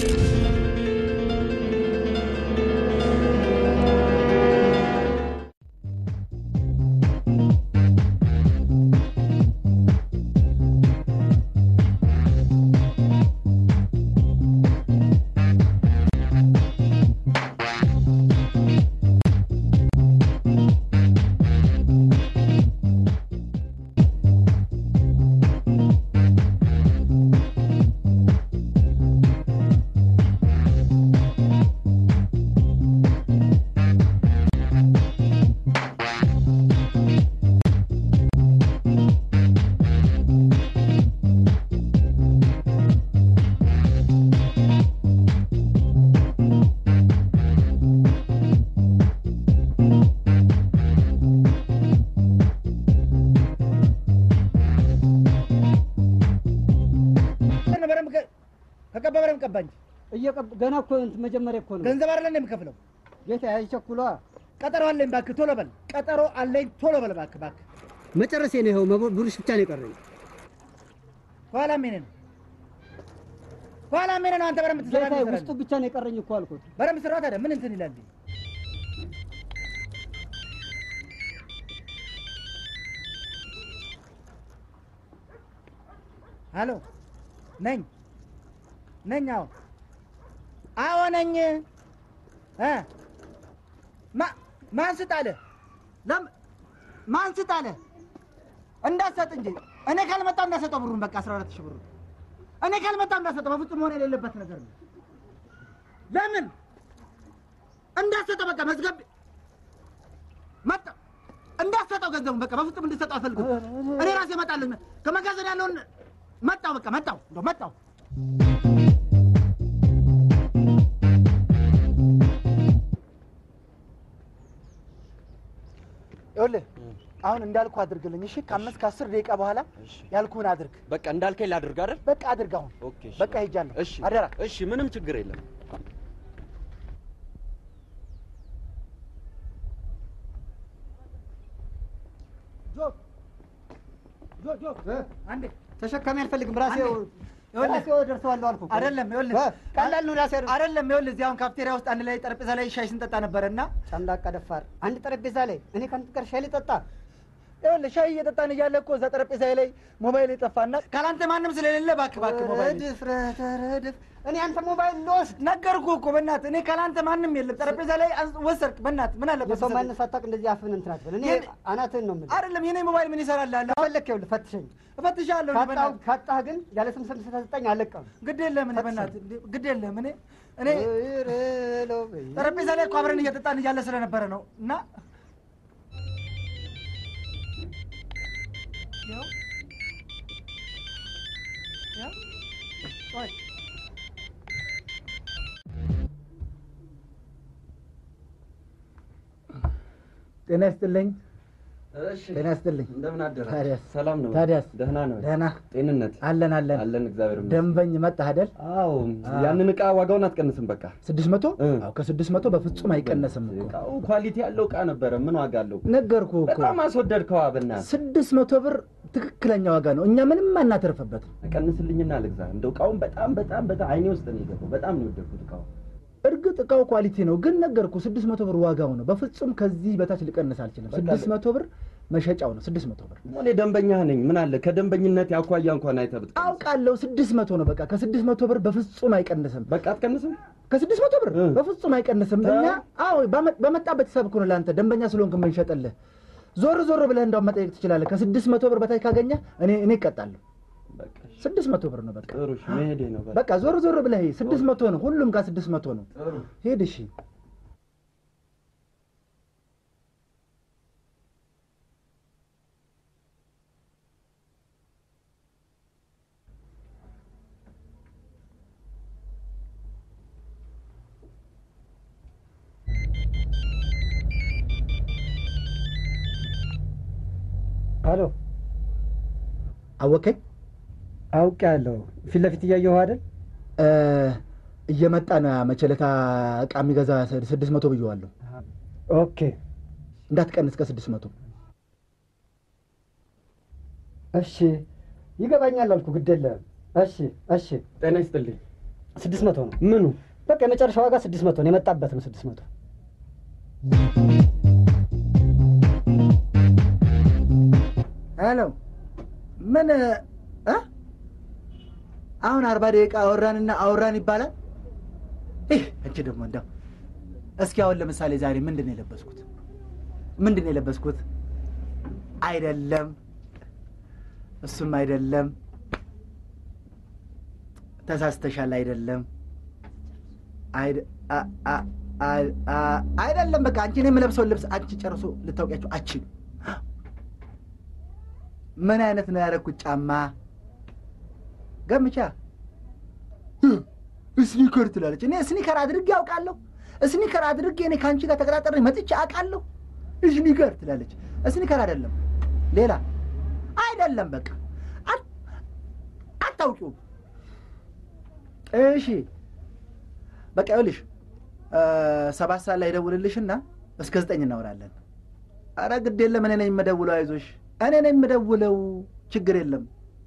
በደንብ ከ- ከቀባ በደንብ ቀባ እንጂ እየቀብ ገና እኮ እንትን መጀመሪያ እኮ ነው ገንዘብ አይደለ እንደ የምከፍለው። ጌታ አይቸኩሏ ቀጠሮ አለኝ እባክህ፣ ቶሎ በል። ቀጠሮ አለኝ፣ ቶሎ በል እባክህ፣ እባክህ። መጨረሴ ነው። ይኸው መቦ- ብሩሽ ብቻ ነው የቀረኝ። ኋላ ምን ነው ኋላ ምን ነው? አንተ በደንብ ትሰራ ጌታ ውስጡ ብቻ ነው የቀረኝ እኮ አልኩት። በደንብ ስራ። ታዲያ ምን እንትን ይላል? ሀሎ ነኝ ነኝ። አዎ አዎ ነኝ። እ ማ ማን ስጥ አለ? ለም ማን ስጥ አለ? እንዳትሰጥ እንጂ እኔ ካልመጣሁ እንዳትሰጠው ብሩን። በቃ አስራ አራት ሺህ ብሩን እኔ ካልመጣሁ እንዳትሰጠው። በፍጹም መሆን የሌለበት ነገር ነው። ለምን እንዳትሰጠው? በቃ መዝገብ መጣ እንዳትሰጠው ገንዘቡን በቃ በፍጹም እንድትሰጠው አልፈልግም። እኔ ራሴ እመጣለሁ። ከመጋዘን ያለውን መጣው በቃ መጣው እንደው መጣው ይኸውልህ አሁን እንዳልኩህ አድርግልኝ። እሺ ከአምስት ከአስር ደቂቃ በኋላ ያልኩህን አድርግ። በቃ እንዳልከኝ ላድርግ አይደል? በቃ አድርግ። አሁን ኦኬ። እሺ። በቃ ሄጃለሁ። እሺ፣ አደራ። እሺ፣ ምንም ችግር የለም። ጆ ጆ አንዴ ተሸካሚ አልፈልግም። ራሴ ይኸውልህ ራሴው ደርሰዋለሁ አልኩህ እኮ። አይደለም ይኸውልህ እ፣ ቀላል ነው ራሴ አይደለም ይኸውልህ እዚህ አሁን ካፍቴሪያ ውስጥ አንድ ላይ ጠረጴዛ ላይ ሻይ ስንጠጣ ነበረ እና ጨምላቃ ደፋር አንድ ጠረጴዛ ላይ እኔ ከአንተ ጋር ሻይ ልጠጣ ይኸውልህ ሻይ እየጠጣን እያለ እኮ እዛ ጠረጴዛ ላይ ሞባይል የጠፋና ካላንተ ማንም ስለሌለ እባክህ እባክህ ሞባይል ድፍረት ረድፍ እኔ አንተ ሞባይል ልወስድ ነገርኩህ እኮ በእናትህ እኔ ካላንተ ማንም የለም ጠረጴዛ ላይ አንስ- ወሰድክ በእናትህ ምን አለበት የሰው ብትሰጥ? ማንነት ሳታውቅ እንደዚህ አፍህን እንትን አትበል። እኔ የኔ- አናትህን ነው የምልህ። አይደለም የኔ ሞባይል ምን ይሰራልሃል ከፈለክ ይኸውልህ ፈትሸኝ። እፈትሻለሁ እኔ ካጣህ በእናትህ ካጣህ ግን ያለ ስም ስም ስትሰጠኝ አለቀም። ግድ የለም እኔ በእናትህ እንዴ፣ ግድ የለም እኔ እኔ እረለው በይ። ጠረጴዛ ላይ እኮ አብረን እየጠጣን እያለ ስለነበረ ነው እና ያው ያው ቆይ ጤና ይስጥልኝ እሺ፣ ጤና ይስጥልኝ እንደምን አደረ? ታዲያስ? ሰላም ነው? ታዲያስ? ደህና ነው? ደህና ጤንነት አለን አለን አለን፣ እግዚአብሔር ይመስገን። ደንበኝ መጣህ አይደል አዎ፣ ያንን እቃ ዋጋውን አትቀንስም። በቃ ስድስት መቶ እ። አዎ ከስድስት መቶ በፍጹም አይቀነስም እኮ እቃው ኳሊቲ ያለው እቃ ነበረ። ምን ዋጋ አለው? ነገርኩህ እኮ በጣም አስወደድከዋ። በእናትህ ስድስት መቶ ብር ትክክለኛ ዋጋ ነው እኛ ምንም አናተርፍበትም ቀንስልኝና ልግዛ። እንደው እቃውን በጣም በጣም በጣም አይኔ ውስጥ ነው የገባው። በጣም ነው የወደድኩት እቃው። እርግጥ እቃው ኳሊቲ ነው ግን ነገርኩህ ስድስት መቶ ብር ዋጋው ነው በፍጹም ከዚህ በታች ልቀንስ አልችልም በቃ ስድስት መቶ ብር መሸጫው ነው ስድስት መቶ ብር እኔ ደንበኛ ነኝ። ምን አለ ከደንበኝነት ያኳያ እንኳን አይተህ ብትቀንስ። አውቃለሁ ስድስት መቶ ነው በቃ ከስድስት መቶ ብር በፍጹም አይቀንስም በቃ አትቀንስም? ከስድስት መቶ ብር እ። በፍጹም አይቀንስም ታ- እኛ አዎ በመ- በመጣበት ሂሳብ እኮ ነው ለአንተ ደንበኛ ስለሆንክ የምንሸጥልህ ዞር ዞር ብለህ እንዳውም መጠየቅ ትችላለህ ከስድስት መቶ ብር በታች ካገኘህ እኔ እኔ እቀጣለሁ በቃ እሺ። ስድስት መቶ ብር ነው በቃ ጥሩ እሺ፣ መሄዴ ነው። በቃ በቃ ዞር ዞር ብለህ ሂድ። ስድስት መቶ ነው ሁሉም ጋር ስድስት መቶ ነው ጥሩ ሄድ እሺ አሎ አወከኝ አውቄያለሁ። ፊት ለፊት እያየሁ አይደል? እ፣ እየመጣ ነው መቸለታ እቃ የሚገዛ ስድስት መቶ ብየዋለሁ ኦኬ እንዳትቀንስ ከስድስት መቶ እሺ፣ ይገባኛል አልኩ። ግድ የለም። እሺ፣ እሺ። ጤና ይስጥልኝ። ስድስት መቶ ነው። ምኑ በቃ የመጨረሻ ዋጋ ስድስት መቶ ነው። የመጣበት ነው ስድስት መቶ ሄሎ ምን እ አሁን አርባ ደቂቃ አወራንና አወራን ይባላል። ይህ አንቺ ደግሞ እንደው እስኪ አሁን ለምሳሌ ዛሬ ምንድን ነው የለበስኩት? ምንድን ነው የለበስኩት? አይደለም፣ እሱም አይደለም፣ ተሳስተሻል። አይደለም፣ አይደ- አ- አ- አ- አ- አይደለም። በቃ አንቺ እኔ የምለብሰውን ልብስ አንቺ ጨርሶ ልታውቂያቸው አችልም። ምን አይነት ነው ያደረኩት ጫማ? ገምቻ ስኒከር ትላለች። እኔ ስኒከር አድርጌ አውቃለሁ። ስኒከር አድርጌ እኔ ከአንቺ ጋር ተቀጣጠረ መጥቼ አውቃለሁ። ስኒከር ትላለች። ስኒከር አይደለም ሌላ አይደለም። በቃ አት- አታውቂውም። እሺ በቃ ይኸውልሽ እ ሰባት ሰዓት ላይ ደውልልሽና እስከ ዘጠኝ እናወራለን። አረ ግድ የለም እኔ ነኝ የምደውለው። አይዞሽ እኔ ነኝ የምደውለው። ችግር የለም።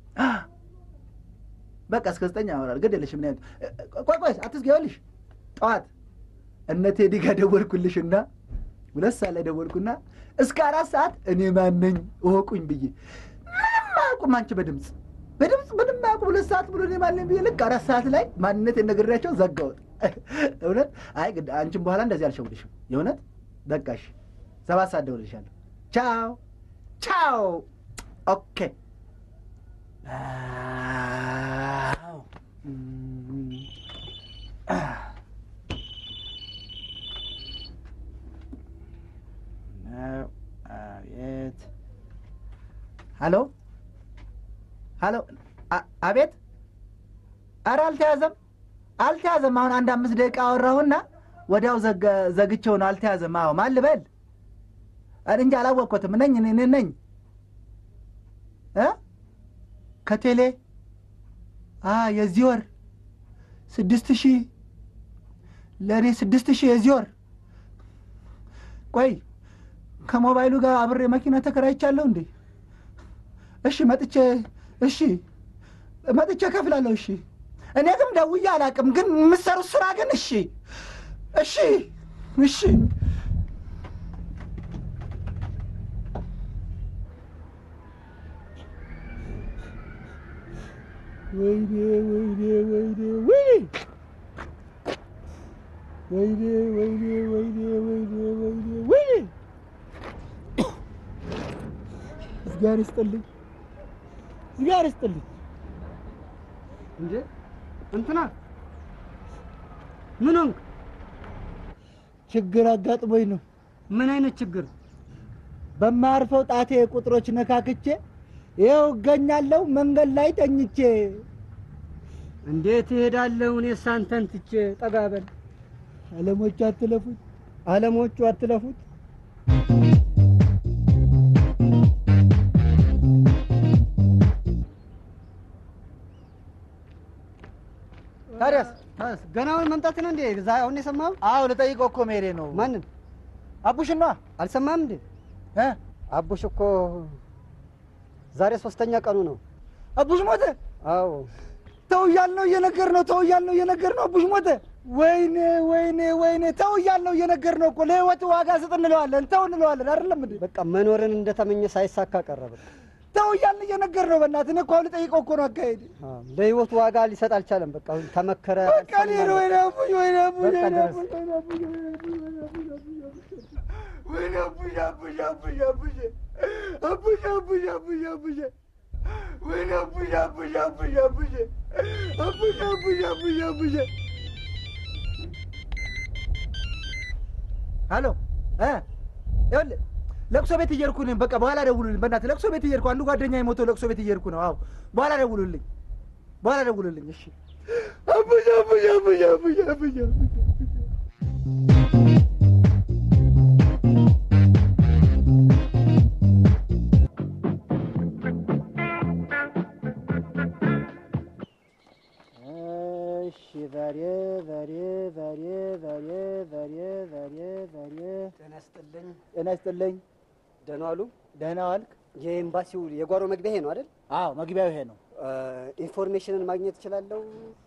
በቃ እስከ ዘጠኝ ያወራል። ግድ የለሽ ምን ያህል ቆይ ቆይ አትዝጊ። ይኸውልሽ ጠዋት እነ ቴዲ ጋር ደወልኩልሽና ሁለት ሰዓት ላይ ደወልኩና እስከ አራት ሰዓት እኔ ማነኝ እወቁኝ ብዬ ምንም አያውቁም። አንቺ በድምፅ በድምፅ ምንም አያውቁም። ሁለት ሰዓት ብሎ እኔ ማነኝ ብዬ ልክ አራት ሰዓት ላይ ማንነት የነገርናቸው ዘጋሁት። እውነት አይ ግድ አንቺም በኋላ እንደዚህ አልሸውልሽም። የእውነት በቃሽ። ሰባት ሰዓት ደውልልሻለሁ። ቻው ቻው። ኦኬ አዎ። እም፣ አህ። ነው። አቤት። ሀሎ ሀሎ። አ- አቤት። ኧረ አልተያዘም፣ አልተያዘም። አሁን አንድ አምስት ደቂቃ አወራሁና ወዲያው ዘገ- ዘግቼው ነው። አልተያዘም። አዎ ማን ልበል? እኔ እንጂ አላወቅኩትም። ነኝ እኔ እኔ ነኝ እ ከቴሌ አ የዚህ ወር ስድስት ሺህ ለእኔ ስድስት ሺህ የዚህ ወር ቆይ ከሞባይሉ ጋር አብሬ መኪና ተከራይቻለሁ እንዴ? እሺ መጥቼ እሺ መጥቼ ከፍላለሁ። እሺ እኔ ግን ደውዬ አላውቅም፣ ግን የምትሰሩት ስራ ግን እሺ እሺ እሺ ወይኔ ወይኔ ወይኔ ወይኔ ወይኔ ወይኔ ወይኔ ወይኔ ወይኔ ወይኔ እግዚአብሔር ይስጥልኝ፣ እግዚአብሔር ይስጥልኝ። እንዴ እንትና ምን ሆንክ? ችግር አጋጥሞኝ ነው። ምን አይነት ችግር? በማርፈው ጣቴ ቁጥሮች ነካክቼ ይኸው እገኛለሁ መንገድ ላይ ተኝቼ። እንዴት እሄዳለሁ እኔ ሳንተን ትቼ? ጠጋ በል አለሞቹ አትለፉት። አለሞቹ አትለፉት። ታዲያስ ታዲያስ ገናውን መምጣት ነው እንዴ? ዛ አሁን የሰማኸው? አዎ ልጠይቀው እኮ መሄዴ ነው። ማንን አቡሽና አልሰማህም እንዴ? እ አቡሽ እኮ ዛሬ ሶስተኛ ቀኑ ነው። አቡሽ ሞተ። አዎ ተው እያልነው እየነገር ነው። ተው እያልነው እየነገር ነው። አቡሽ ሞተ። ወይኔ ወይኔ ወይኔ። ተው እያልነው እየነገር ነው እኮ ለህይወት ዋጋ ስጥ እንለዋለን። ተው እንለዋለን። አይደለም እንዴ? በቃ መኖርን እንደተመኘ ሳይሳካ ቀረ። በቃ ተው እያልን እየነገር ነው። በእናትህ እኔ እኮ አሁን ልጠይቀው እኮ ነው አካሄድ አዎ፣ ለህይወቱ ዋጋ ሊሰጥ አልቻለም። በቃ አሁን ተመከረ። በቃ እኔ ነው ወይኔ አቡሽ ወይኔ አቡሽ በቃ ወይኔ ድረስ። አቡሽ ወይኔ አቡሽ ወይኔ አቡሽ አቡሽ አቡሽ አቡሽ አቡሽ አቡሽ አቡሽ አቡሽ ወይኔ አቡሽ አቡሽ አቡሽ አቡሽ አቡሽ አቡሽ አቡሽ አቡሽ ሄሎ እ ይኸውልህ ለቅሶ ቤት እየሄድኩ ነኝ። በቃ በኋላ ደውሉልኝ። በእናትህ ለቅሶ ቤት እየሄድኩ አንዱ ጓደኛ የሞተው ለቅሶ ቤት እየሄድኩ ነው። አዎ በኋላ ደውሉልኝ። በኋላ ደውሉልኝ። እሺ አቡሽ አቡሽ አቡሽ አቡሽ አቡሽ አቡሽ እሺ ዛሬ ዛሬ ዛሬ ዛሬ ዛሬ ዛሬ ዛሬ ጤና ይስጥልኝ። ጤና ይስጥልኝ። ደህና ዋሉ። ደህና ዋልክ? የኤምባሲው የጓሮ መግቢያ ይሄ ነው አይደል? አዎ መግቢያው ይሄ ነው። ኢንፎርሜሽንን ማግኘት እችላለሁ?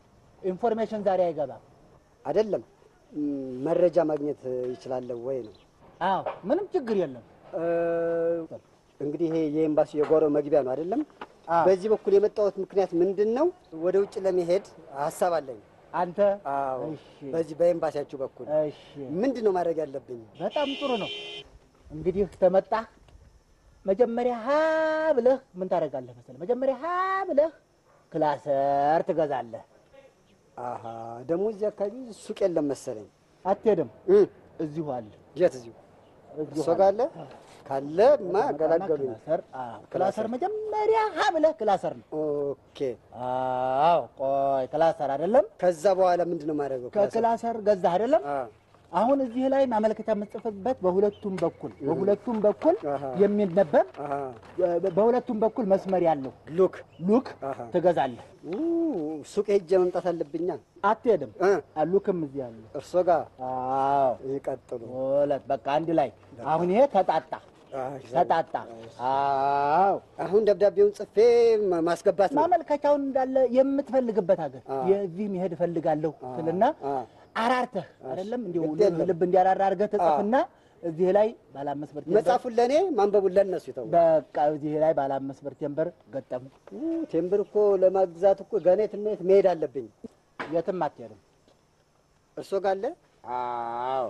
ኢንፎርሜሽን ዛሬ አይገባም። አይደለም ም፣ መረጃ ማግኘት ይችላለሁ ወይ ነው? አዎ ምንም ችግር የለም። እ፣ እንግዲህ ይሄ የኤምባሲ የጓሮ መግቢያ ነው አይደለም? አዎ። በዚህ በኩል የመጣሁት ምክንያት ምንድን ነው? ወደ ውጭ ለመሄድ ሀሳብ አለኝ። አንተ አዎ፣ እሺ፣ በዚህ በኤምባሲያችሁ በኩል እሺ፣ ምንድን ነው ማድረግ ያለብኝ? በጣም ጥሩ ነው። እንግዲህ ተመጣህ መጀመሪያ ሀ ብለህ ምን ታደርጋለህ መሰለህ? መጀመሪያ ሀ ብለህ ክላሰር ትገዛለህ። አሀ ደግሞ እዚህ አካባቢ ሱቅ የለም መሰለኝ። አትሄድም? እ፣ እዚሁ አለ። የት እዚሁ እዚሁ እርሶ ጋር አለ? ካለ ማ ገላገሉኝ። ክላሰር አዎ፣ ክላሰር መጀመሪያ ሀ ብለህ ክላሰር ነው። ኦኬ። አዎ ቆይ ክላሰር አይደለም። ከዛ በኋላ ምንድን ነው ማድረገው? ከክላሰር ገዛህ አይደለም። አ፣ አሁን እዚህ ላይ ማመልከቻ የምጽፍበት በሁለቱም በኩል በሁለቱም በኩል አሃ። የሚነበብ አሀ፣ በ- በሁለቱም በኩል መስመር ያለው ሉክ ሉክ አሃ። ትገዛለህ። ኡ፣ ሱቅ ሄጄ መምጣት አለብኛ። አትሄድም። እ፣ ሉክም እዚህ አለ። እርሶ ጋር አዎ ይቀጥሉ። ሁለት በቃ አንድ ላይ አሁን ይሄ ተጣጣ አይ፣ ተጣጣ። አዎ አሁን ደብዳቤውን ጽፌ ማ- ማስገባት ነው። ማመልከቻውን እንዳለ የምትፈልግበት ሀገር አ። የዚህ መሄድ እፈልጋለሁ ትልና አ፣ አራርተህ አይደለም እንዲሁ ግድ የለም። ልብ እንዲያራራ አድርገህ ትጽፍና እዚህ ላይ ባለ አምስት ብር ቴምበር መጽሐፉን ለእኔ ማንበቡን ለእነሱ ይተው። በቃ እዚህ ላይ ባለ አምስት ብር ቴምበር ገጠሙ። ኡ፣ ቴምብር እኮ ለማግዛት እኮ ገና የትና የት መሄድ አለብኝ። የትም አትሄድም። እርሶ ጋር አለ? አዎ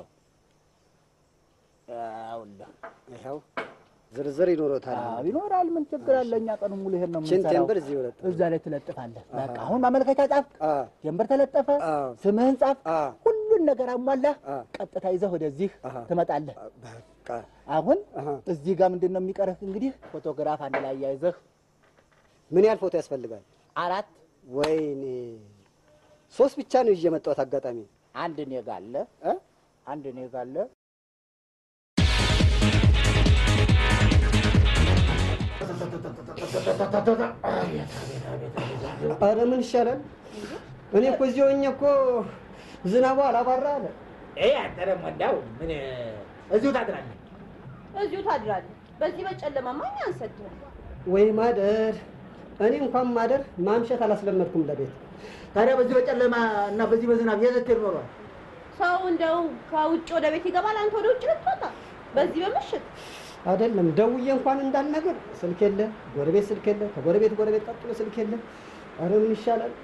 አውላ ይኸው ዝርዝር ይኖሮታል። አዎ ይኖራል። ምን ችግር አለ? እኛ ቀኑን ሙሉ ይሄን ነው ችን የምንሰራው። ቴምብር እዚህ ይወጣ። እዛ ላይ ትለጥፋለህ። በቃ አሁን ማመልከቻ ጻፍ፣ አ፣ ቴምበር ተለጠፈ፣ አ፣ ስምህን ጻፍ፣ አ፣ ሁሉን ነገር አሟላህ። አ፣ ቀጥታ ይዘህ ወደዚህ አሃ። ትመጣለህ። በቃ አሁን አሃ። እዚህ ጋር ምንድን ነው የሚቀርህ? እንግዲህ ፎቶግራፍ አንድ ላይ ያይዘህ ምን ያህል ፎቶ ያስፈልጋል? አራት ወይኔ ሶስት ብቻ ነው ይዤ የመጣሁት። አጋጣሚ አንድ እኔ ጋር አለ እ? አንድ እኔ ጋር አለ ኧረ ምን ይሻላል? እኔ እኮ እዚህ ሆኜ እኮ ዝናቡ አላባራ አለ። ይሄ አንተ ደግሞ እንዳው ምን እዚሁ ታድራለህ። እዚሁ ታድራለህ። በዚህ በጨለማ ማን አንሰድህም? ወይ ማደር፣ እኔ እንኳን ማደር ማምሸት አላስለመድኩም ለቤት። ታዲያ በዚህ በጨለማ እና በዚህ በዝናብ የት ስትሄድ ኖሯል? ሰው እንደው ከውጭ ወደ ቤት ይገባል፣ አንተ ወደ ውጭ ልትወጣ በዚህ በምሽት አይደለም ደውዬ እንኳን እንዳልነገር ስልክ የለ፣ ጎረቤት ስልክ የለ፣ ከጎረቤት ጎረቤት ቀጥሎ ስልክ የለ። ኧረ ምን ይሻላል?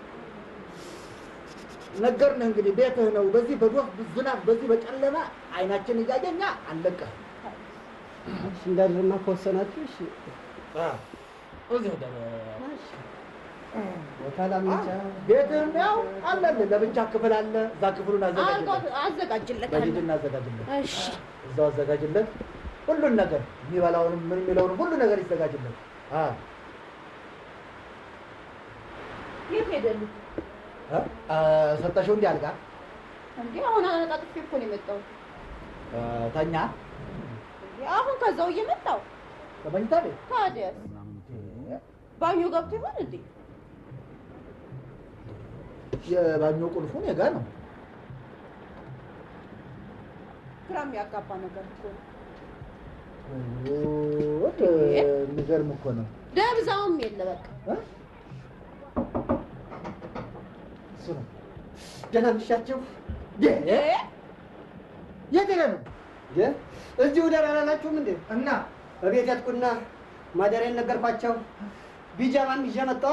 ነገርንህ እንግዲህ ቤትህ ነው። በዚህ በዶፍ ዝናብ፣ በዚህ በጨለማ አይናችን እያየኛ አለቀህ። እሺ እንዳድርማ ከወሰናችሁ እሺ። እዚሁ ደረ ቦታ ላምንቻ ቤትህም ያው አለልህ። ለብቻ ክፍል አለ። እዛ ክፍሉን አዘጋጅለት፣ አልጋ አዘጋጅለታለሁ። በሂድና አዘጋጅለት፣ እሺ እዛው አዘጋጅለት። ሁሉን ነገር የሚበላውንም ምን የሚለውንም ሁሉ ነገር ይዘጋጅለት። አዎ የት ሄደሉ እ? አ፣ ሰጠሽው እንዲህ አልጋ እንዴ? አሁን አነጣጥፌ እኮ ነው የመጣሁት። እ፣ ተኛ እንዴ አሁን ከዛው እየመጣሁ ከመኝታ ቤት ታዲያ ባኞ ገብቶ ይሆን እንዴ? የባኞ ቁልፉ እኔ ጋ ነው። ግራ የሚያጋባ ነገር እኮ ነው። ወደ የሚገርም እኮ ነው። ደብዛውም የለ በቃ እ? እሱ ነው። ደህና ምሻቸው እንዴ? የት ሄደህ ነው? እዚሁ ደር አላላችሁም እንዴ? እና በቤት ያጥቁና ማደሪያን ነገርኳቸው። ቢጃማም ይዤ መጣሁ።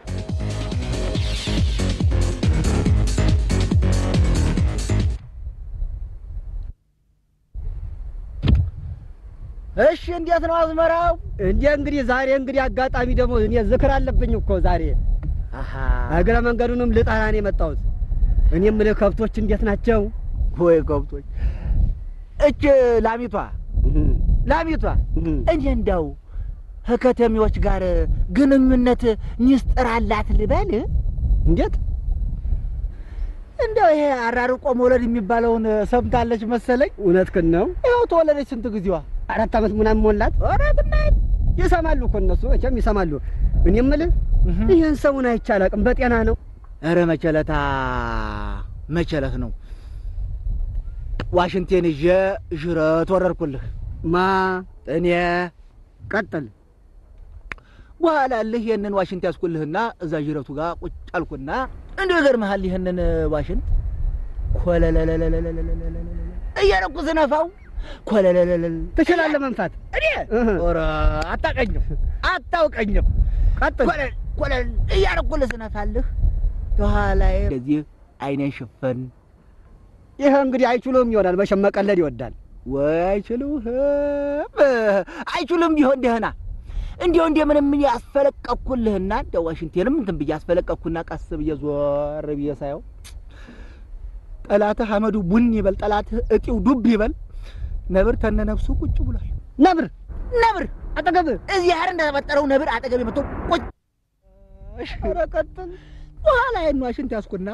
እሺ፣ እንዴት ነው አዝመራው? እንዴ እንግዲህ ዛሬ እንግዲህ አጋጣሚ ደግሞ እኔ ዝክር አለብኝ እኮ ዛሬ አሃ እግረ መንገዱንም ልጠራ ነው የመጣሁት። እኔ የምልህ ከብቶች እንዴት ናቸው? ወይ ከብቶች እች ላሚቷ ላሚቷ እኔ እንዳው ከከተሜዎች ጋር ግንኙነት ሚስጥር አላት ልበል? እንዴት እንደው ይሄ አራርቆ መውለድ የሚባለውን ሰምታለች መሰለኝ። እውነትህን ነው። ይኸው ተወለደች ስንት ጊዜዋ? አራት ዓመት ምናምን ሞላት። ኧረ ብናየት ይሰማሉ እኮ እነሱ መቼም ይሰማሉ። እኔ የምልህ ይህን ሰውን አይቼ አላውቅም። በጤና ነው? ኧረ መቸለታ መቸለት ነው። ዋሽንቴን ይዤ ዥረት ወረድኩልህ። ማ እኔ ቀጥል። በኋላ ልህ ይህንን ዋሽንት ያስኩልህና እዛ ጅረቱ ጋር ቁጭ አልኩና እንዲሁ ይገርምሃል ይህንን ዋሽንት ኮለለለለለለለለለለ እያረኩ ስነፋው ኮለለለለለ ትችላለህ መንፋት። እኔ እህ። ኧረ አታውቀኝም አታውቀኝም ቀጥል። ኮለል ኮለል እያረኩ ልስነፋልህ ከኋላዬ እንደዚህ አይኔን ሽፈን ይህ እንግዲህ አይችሉም ይሆናል። መቼም መቀለድ ይወዳል። ወይ አይችሉህም አይችሉም ቢሆን ደህና እንዲሁ እንደ ምንም ምን ያስፈለቀኩልህና እንደ ዋሽንቴንም እንትን ብዬ አስፈለቀኩና ቀስ ብዬ ዞር ብዬ ሳየው ጠላትህ አመዱ ቡን ይበል ጠላትህ እጢው ዱብ ይበል ነብር ተነነፍሱ ቁጭ ብሏል ነብር ነብር አጠገብህ እዚህ ያህል እንደተፈጠረው ነብር አጠገቤ መጥቶ ቁጭ ኧረ ቀጥል በኋላ ይህን ዋሽንት ያዝኩና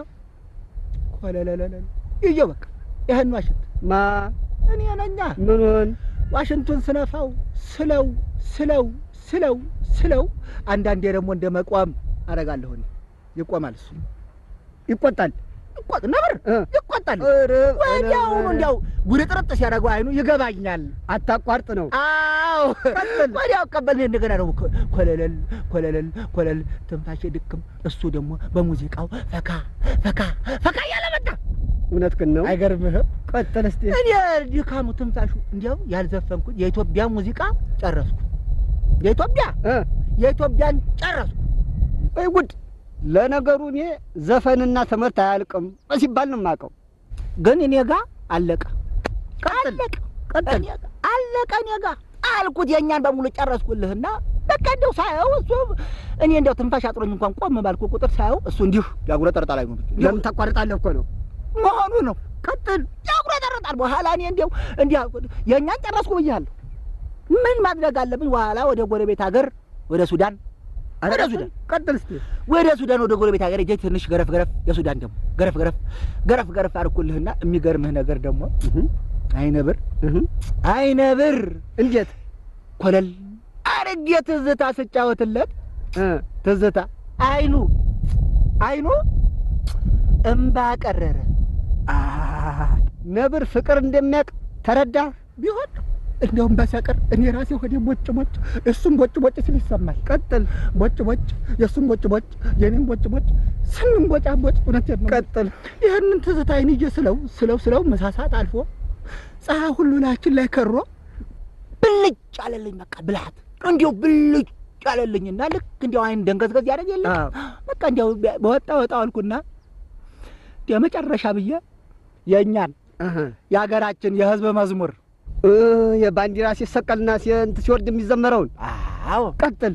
ኮለለለለ ይዤው በቃ ይህን ዋሽንት ማ እኔ ነኛ ምኑን ዋሽንቱን ስነፋው ስለው ስለው ስለው ስለው አንዳንዴ ደግሞ እንደ መቋም አደርጋለሁ እኔ ይቆማል እሱ ይቆጣል። ይቆጥ ነብር እ። ይቆጣል ኧረ፣ ወዲያውኑ ኧረ፣ እንዲያው ጉርጥርጥ ሲያደርገው አይኑ ይገባኛል አታቋርጥ ነው። አዎ ወዲያው ቀበል እንደገና ደግሞ ኮ- ኮለለል ኮለለል ኮለል ትንፋሼ ድክም እሱ ደግሞ በሙዚቃው ፈካ ፈካ ፈካ እያለ መጣ እውነትህን ነው። አይገርምህም ቀጥል እስቲ። እኔ ድካሙ ትንፋሹ እንዲያው ያልዘፈንኩት የኢትዮጵያ ሙዚቃ ጨረስኩ የኢትዮጵያ እ የኢትዮጵያን ጨረስኩ ወይ ጉድ! ለነገሩ እኔ ዘፈንና ትምህርት አያልቅም ሲባል ነው የማውቀው። ግን እኔ ጋ አለቀ ቀጥል አለቀ ቀጥል። እኔ ጋ አለቀ እኔ ጋ አልኩት የእኛን በሙሉ ጨረስኩልህና በቃ እንደው ሳየው እሱ እኔ እንደው ትንፋሽ አጥሮኝ እንኳን ቆም ባልኩ ቁጥር ሳየው እሱ እንዲሁ ያጉረጠርጣል አይኑ ለምን ታቋርጣለህ እኮ ነው። መሆኑ ነው ቀጥል ያጉረጠርጣል በኋላ እኔ እንዲያው እንዲህ አልኩት የእኛን ጨረስኩ ብያለሁ ምን ማድረግ አለብኝ በኋላ ወደ ጎረቤት ሀገር ወደ ሱዳን ወደ ሱዳን ቀጥል እስቲ። ወደ ሱዳን ወደ ጎረቤት ሀገር ሄጄ ትንሽ ገረፍ ገረፍ የሱዳን ደግሞ ገረፍ ገረፍ ገረፍ ገረፍ አልኩልህና የሚገርምህ ነገር ደግሞ አይነብር እህ አይነብር እንዴት ኮለል አርጌ ትዝታ ስጫወትለት እ ትዝታ አይኑ አይኑ እምባ ቀረረ አ ነብር ፍቅር እንደሚያውቅ ተረዳ። ቢሆን እንደውም በሰቅር እኔ ራሴ ሆዴ ቦጭ ቦጭ እሱም ቦጭ ቦጭ ሲል ይሰማል። ቀጥል ቦጭ ቦጭ የእሱም ቦጭ ቦጭ የኔም ቦጭ ቦጭ ስንም ቦጫ ቦጭ እውነቴን ነው። ቀጥል። ይህንን ትዝታዬን ይዤ ስለው ስለው ስለው መሳሳት አልፎ ፀሐይ ሁሉ ላያችን ላይ ከሮ ብልጭ አለልኝ። በቃ ብልሃት እንዲያው ብልጭ አለልኝና ልክ እንዲያው አይን ደንገዝገዝ ያደርግ የለ አዎ። በቃ እንዲያው በወጣ ወጣ አልኩና እንዲያው መጨረሻ ብዬ የእኛን እህ የሀገራችን የህዝብ መዝሙር እ የባንዲራ ሲሰቀልና ሲንት ሲወርድ የሚዘመረውን አዎ ቀጥል።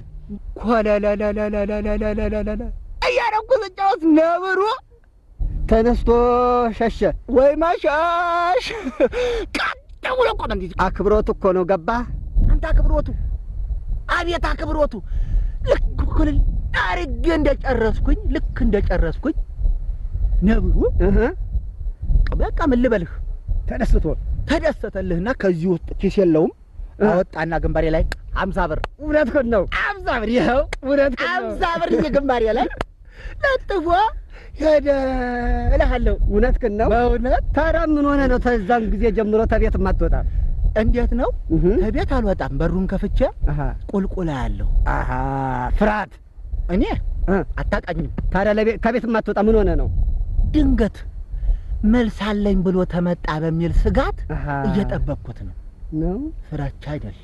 ኮለለለለለለለለለለ እያደረኩ ስጫወት ነብሩ ተነስቶ ሸሸ። ወይ ማሻሽ ቀጥ ብሎ ቆመ። እንዲህ አክብሮት እኮ ነው ገባህ? አንተ አክብሮቱ፣ አቤት አክብሮቱ። ልክ ኩልል አርጌ እንደጨረስኩኝ ልክ እንደጨረስኩኝ ነብሩ እህ በቃ ምን ልበልህ ተደስቶ ተደሰተልህና ከዚህ ውስጥ ኪስ የለውም አወጣና ግንባሬ ላይ አምሳ ብር እውነትህን ነው። አምሳ ብር ይኸው እውነትህን ነው። አምሳ ብር ግንባሬ ላይ ለጥፎ ሄደ እልሃለሁ። እውነትህን ነው። በእውነት ታዲያ ምን ሆነ ነው ተዛን ጊዜ ጀምሮ ተቤት የማትወጣ? እንዴት ነው? እህ ከቤት አልወጣም። በሩን ከፍቼ አሃ ቁልቁላ ያለሁ አሃ ፍርሃት እኔ እ አታውቃኝም። ታዲያ ለቤት ከቤት የማትወጣ ምን ሆነ ነው? ድንገት መልስ አለኝ ብሎ ተመጣ በሚል ስጋት አሃ እየጠበቅኩት ነው። ነው ፍራቻ አይደለም።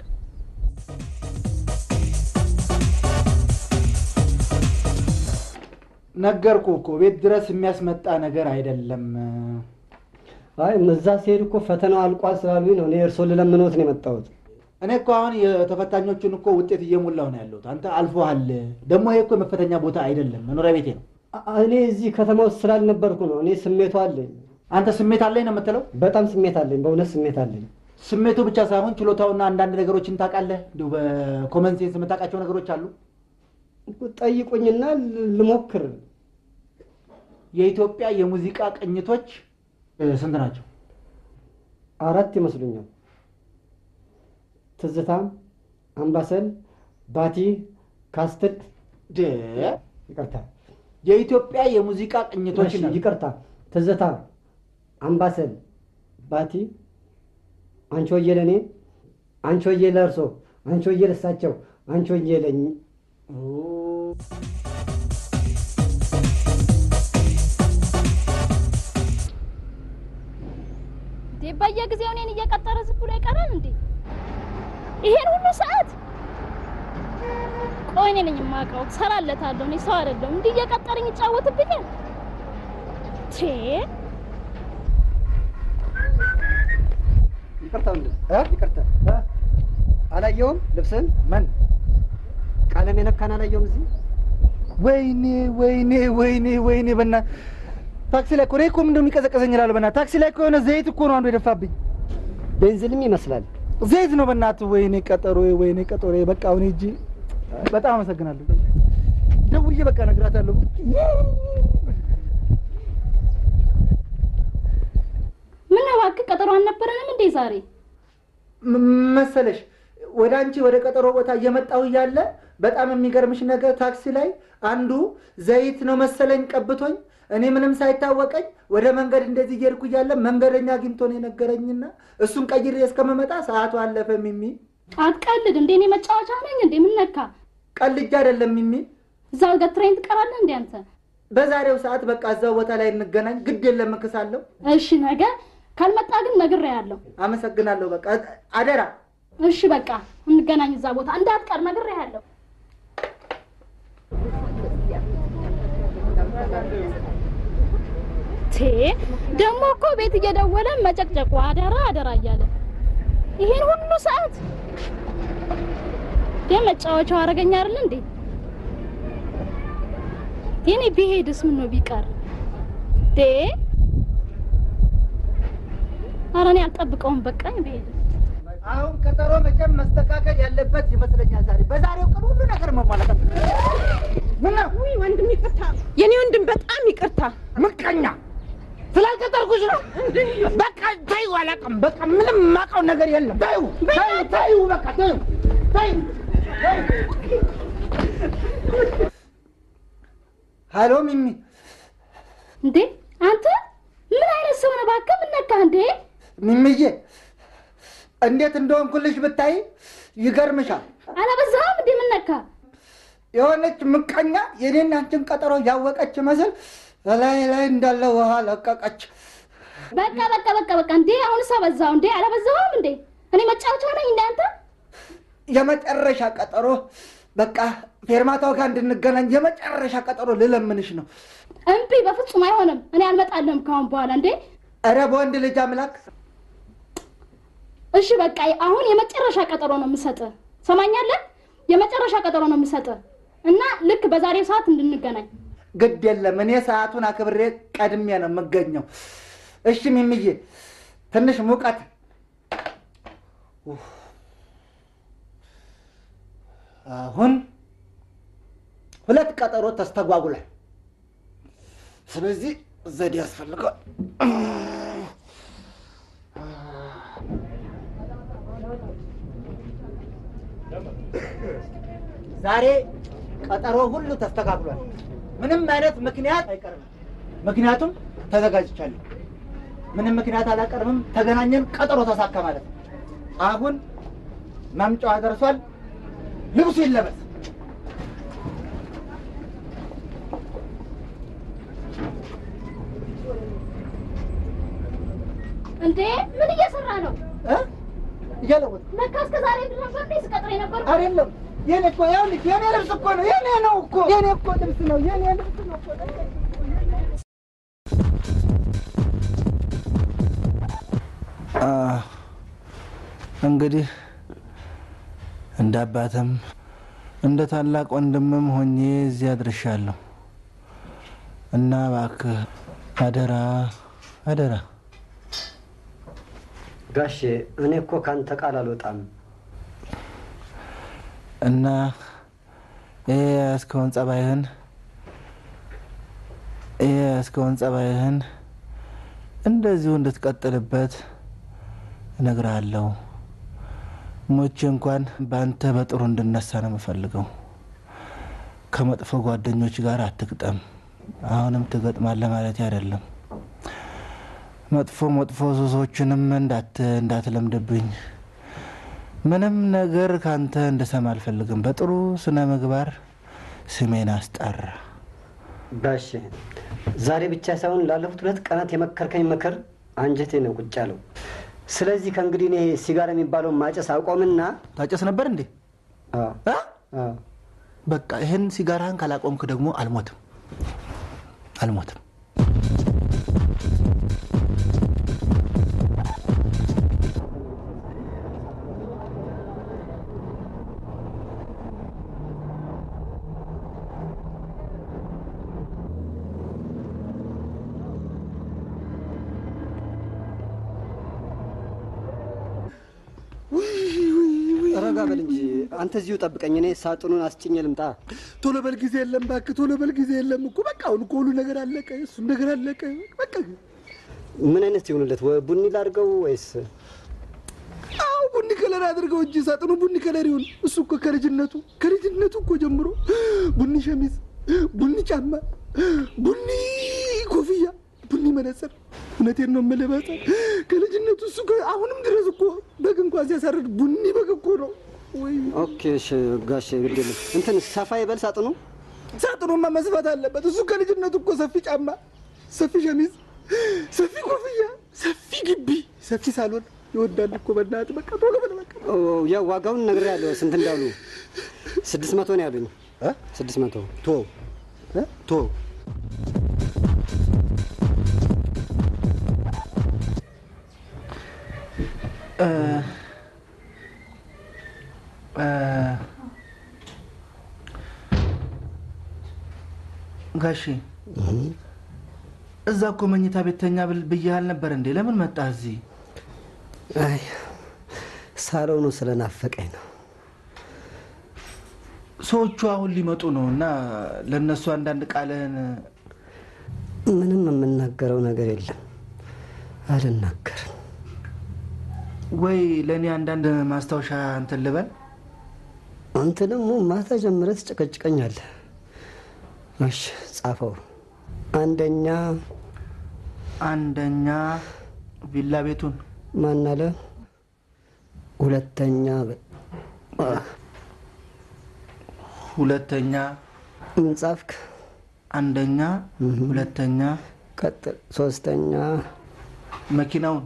ነገርኩ እኮ ቤት ድረስ የሚያስመጣ ነገር አይደለም። አይ እዛ ሲሄድ እኮ ፈተናው አልቋል ስላሉኝ ነው እኔ እርስዎን ልለምኖት ነው የመጣሁት። እኔ እኮ አሁን የተፈታኞቹን እኮ ውጤት እየሞላሁ ነው ያለሁት። አንተ አልፎሃል። ደግሞ ይሄ እኮ የመፈተኛ ቦታ አይደለም፣ መኖሪያ ቤቴ ነው። አ- እኔ እዚህ ከተማ ውስጥ ስላልነበርኩ ነው። እኔ ስሜቱ አለኝ፣ አንተ ስሜት አለኝ ነው የምትለው? በጣም ስሜት አለኝ፣ በእውነት ስሜት አለኝ። ስሜቱ ብቻ ሳይሆን ችሎታውና አንዳንድ ነገሮችን ታውቃለህ። እንዲሁ በኮመን ሴንስ የምታውቃቸው ነገሮች አሉ። ጠይቁኝና ል- ልሞክር። የኢትዮጵያ የሙዚቃ ቅኝቶች እ፣ ስንት ናቸው? አራት ይመስሉኛል። ትዝታ፣ አምባሰል፣ ባቲ፣ ካስትል። ደ ይቅርታ የኢትዮጵያ የሙዚቃ ቅኝቶች እሺ፣ ነው። ይቅርታ። ትዝታ፣ አምባሰል፣ ባቲ፣ አንቺ ወዬ ለእኔ፣ አንቺ ወዬ ለእርሶ፣ አንቺ ወዬ ለእሳቸው፣ አንቺ ወዬ ለኝ እንዴ በየጊዜው እኔን እየቀጠረ ዝም ብሎ ይቀራል እንዴ? ይሄን ሁሉ ሰዓት ቆይ እኔ ነኝ የማውቀው፣ እሰራለታለሁ። እኔ ሰው አይደለሁም። እንዲህ እየቀጠረኝ ይጫወትብኛል። ቼ ይቅርታ ወንድም እ? ይቅርታ አላየውም ልብስን ምን ቀለም የነካን አላየውም እዚህ ወይኔ ወይኔ ወይኔ ወይኔ በና ታክሲ ላይ እኮ እኔ እኮ ምንድነው የሚቀዘቀዘኝ እላለሁ። በና ታክሲ ላይ እኮ የሆነ ዘይት እኮ ነው አንዱ የደፋብኝ። ቤንዚንም ይመስላል ዘይት ነው በእናትህ። ወይኔ ቀጠሮ ወይኔ ቀጠሮ። በቃ አሁን ሂጂ። በጣም አመሰግናለሁ። ደውዬ በቃ እነግራታለሁ። ምን ነው እባክህ ቀጠሮ አልነበረንም እንዴ ዛሬ? ም- መሰለሽ ወደ አንቺ ወደ ቀጠሮ ቦታ እየመጣሁ እያለ በጣም የሚገርምሽ ነገር ታክሲ ላይ አንዱ ዘይት ነው መሰለኝ ቀብቶኝ እኔ ምንም ሳይታወቀኝ ወደ መንገድ እንደዚህ እየሄድኩ እያለ መንገደኛ አግኝቶ ነው የነገረኝና እሱን ቀይሬ እስከመመጣ ሰዓቱ አለፈ። ሚሚ አትቀልድ እንዴ! እኔ መጫወቻ ነኝ እንዴ? ምን ነካ? ቀልጃ አይደለም ሚሚ። እዛው ገትረኝ ትቀራለህ እንዴ አንተ? በዛሬው ሰዓት በቃ እዛው ቦታ ላይ እንገናኝ። ግድ የለም እክሳለሁ። እሺ ነገ ካልመጣ ግን ነግሬሃለሁ። አመሰግናለሁ። በቃ አደራ። እሺ በቃ እንገናኝ እዛ ቦታ እንዳትቀር ነግሬሃለሁ። ቴ ደግሞ እኮ ቤት እየደወለ መጨቅጨቁ አደራ አደራ እያለ ይሄን ሁሉ ሰዓት ደ መጫወቻው አረገኛ አይደል እንዴ? የኔ ቢሄድስ ምን ነው ቢቀር ዴ ኧረ እኔ አልጠብቀውም። በቃኝ ብሄድ አሁን ቀጠሮ መቼም መስተካከል ያለበት ይመስለኛል። ዛሬ በዛሬው ቀን ሁሉ ነገር መሟላት አለበት። ምነው ውይ ወንድም ይቅርታ፣ የኔ ወንድም በጣም ይቅርታ። ምቀኛ ስላልቀጠርኩሽ ነው። በቃ ተይው፣ አላውቅም። በቃ ምንም የማውቀው ነገር የለም። ተይው፣ ተይው፣ ተይው፣ በቃ ተይው፣ ተይው። ሀሎ ሚሚ፣ እንዴ አንተ ምን አይነት ሰው ነህ? እባክህ ምን ነካህ እንዴ? ሚሚዬ እንዴት እንደሆንኩልሽ ብታይ ይገርምሻል። አላበዛህም እንዴ? ምን ነካህ? የሆነች ምቀኛ የኔን አንቺን ቀጠሮ ያወቀች መስል ላይ ላይ እንዳለ ውሃ ለቀቀች። በቃ በቃ በቃ በቃ እንዴ አሁንስ አበዛው እንዴ? አላበዛህም እንዴ? እኔ መጫወቻ ነኝ እንዴ አንተ? የመጨረሻ ቀጠሮ በቃ ፌርማታው ጋር እንድንገናኝ የመጨረሻ ቀጠሮ ልለምንሽ ነው። እምቢ፣ በፍጹም አይሆንም። እኔ አልመጣልህም ካሁን በኋላ እንዴ። እረ በወንድ ልጅ አምላክ እሺ በቃ አሁን የመጨረሻ ቀጠሮ ነው የምሰጥህ። ሰማኛለህ? የመጨረሻ ቀጠሮ ነው የምሰጥህ እና ልክ በዛሬው ሰዓት እንድንገናኝ ግድ የለም እኔ ሰዓቱን አክብሬ ቀድሜ ነው የምገኘው። እሺ ሚምዬ ትንሽ ሙቀት ኡፍ። አሁን ሁለት ቀጠሮ ተስተጓጉሏል። ስለዚህ ዘዴ ያስፈልገዋል። ዛሬ ቀጠሮ ሁሉ ተስተካክሏል። ምንም አይነት ምክንያት አይቀርም። ምክንያቱም ተዘጋጅቻለሁ። ምንም ምክንያት አላቀርብም። ተገናኘን፣ ቀጠሮ ተሳካ ማለት ነው። አሁን መምጫዋ ደርሷል። ልብሱ ይለበስ። እንዴ ምን እየሰራ ነው? እ? እያለወጥ ለካ እስከ ዛሬ ድረስ ነበር እንዴ ስቀጥር የነበርኩት? አይደለም የኔ እኮ ይኸውልሽ፣ የኔ ልብስ እኮ ነው። የኔ ነው እኮ የኔ እኮ ልብስ ነው። የኔ ልብስ ነው እኮ እንግዲህ እንደ አባትም እንደ ታላቅ ወንድምም ሆኜ እዚያ አድርሻለሁ እና እባክህ አደራ አደራ ጋሼ እኔ እኮ ካንተ ቃል አልወጣም። እና ይሄ እስከሆን ጸባይህን ይሄ እስከሆን ጸባይህን እንደዚሁ እንድትቀጥልበት እነግርሃለሁ። ሞቼ እንኳን በአንተ በጥሩ እንድነሳ ነው የምፈልገው። ከመጥፎ ጓደኞች ጋር አትግጠም። አሁንም ትገጥማለህ ማለት አይደለም። መጥፎ መጥፎ ሱሶችንም እንዳት እንዳትለምድብኝ ምንም ነገር ካንተ እንድሰማ አልፈልግም። በጥሩ ስነ ምግባር ስሜን አስጠራ። ጋሼ ዛሬ ብቻ ሳይሆን ላለፉት ሁለት ቀናት የመከርከኝ ምክር አንጀቴ ነው ቁጭ ያለው። ስለዚህ ከእንግዲህ እኔ ሲጋራ የሚባለውን ማጨስ አቆምና ታጨስ ነበር እንዴ? አዎ፣ አ? አዎ። በቃ ይህን ሲጋራህን ካላቆምክ ደግሞ አልሞትም አልሞትም። ረጋ በል እንጂ አንተ እዚሁ ጠብቀኝ። እኔ ሳጥኑን አስጭኜ ልምጣ። ቶሎ በል ጊዜ የለም እባክህ፣ ቶሎ በል ጊዜ የለም እኮ በቃ አሁን እኮ ሁሉ ነገር አለቀ፣ እሱም ነገር አለቀ። በቃ ምን አይነት ይሆንለት? ወይ ቡኒ ላድርገው ወይስ አዎ ቡኒ ከለር አድርገው እንጂ ሳጥኑ ቡኒ ከለር ይሁን። እሱ እኮ ከልጅነቱ ከልጅነቱ እኮ ጀምሮ ቡኒ ሸሚዝ፣ ቡኒ ጫማ፣ ቡኒ ኮፍያ፣ ቡኒ መነጽር። እውነቴን ነው የምልህ በጣም ከልጅነቱ እሱ ከ- አሁንም ድረስ እኮ በግ እንኳን ሲያሳርድ ቡኒ በግ እኮ ነው ወይ ኦኬ፣ እሺ ጋሼ ግድ የለም። እንትን ሰፋ ይበል ሳጥኑ። ሳጥኑማ መስፋት አለበት። እሱ ከልጅነቱ እኮ ሰፊ ጫማ፣ ሰፊ ሸሚዝ፣ ሰፊ ኮፍያ፣ ሰፊ ግቢ፣ ሰፊ ሳሎን ይወዳል እኮ በእናትህ። በቃ ቶሎ በል በቃ። ኦ፣ ያው ዋጋውን ነግሬሃለሁ። ስንት እንዳሉ ስድስት መቶ ነው ያሉኝ። ስድስት መቶ ቶ ቶ እ፣ እ፣ ጋሺ እዛ እኮ መኝታ ቤተኛ ብያህል ነበር እንዴ? ለምን መጣህ እዚህ? አይ ሳሎኑ ስለናፈቀኝ ነው። ሰዎቹ አሁን ሊመጡ ነው እና ለእነሱ አንዳንድ ቃልህን ምንም የምናገረው ነገር የለም። አልናገርም። ወይ ለእኔ አንዳንድ ማስታወሻ እንትን ልበል። አንተ ደግሞ ማታ ጀምረህ ትጨቀጭቀኛለህ። እሺ ጻፈው። አንደኛ አንደኛ ቪላ ቤቱን፣ ማን አለ? ሁለተኛ ሁለተኛ ምን ጻፍክ? አንደኛ፣ ሁለተኛ ቀጥል። ሶስተኛ መኪናውን፣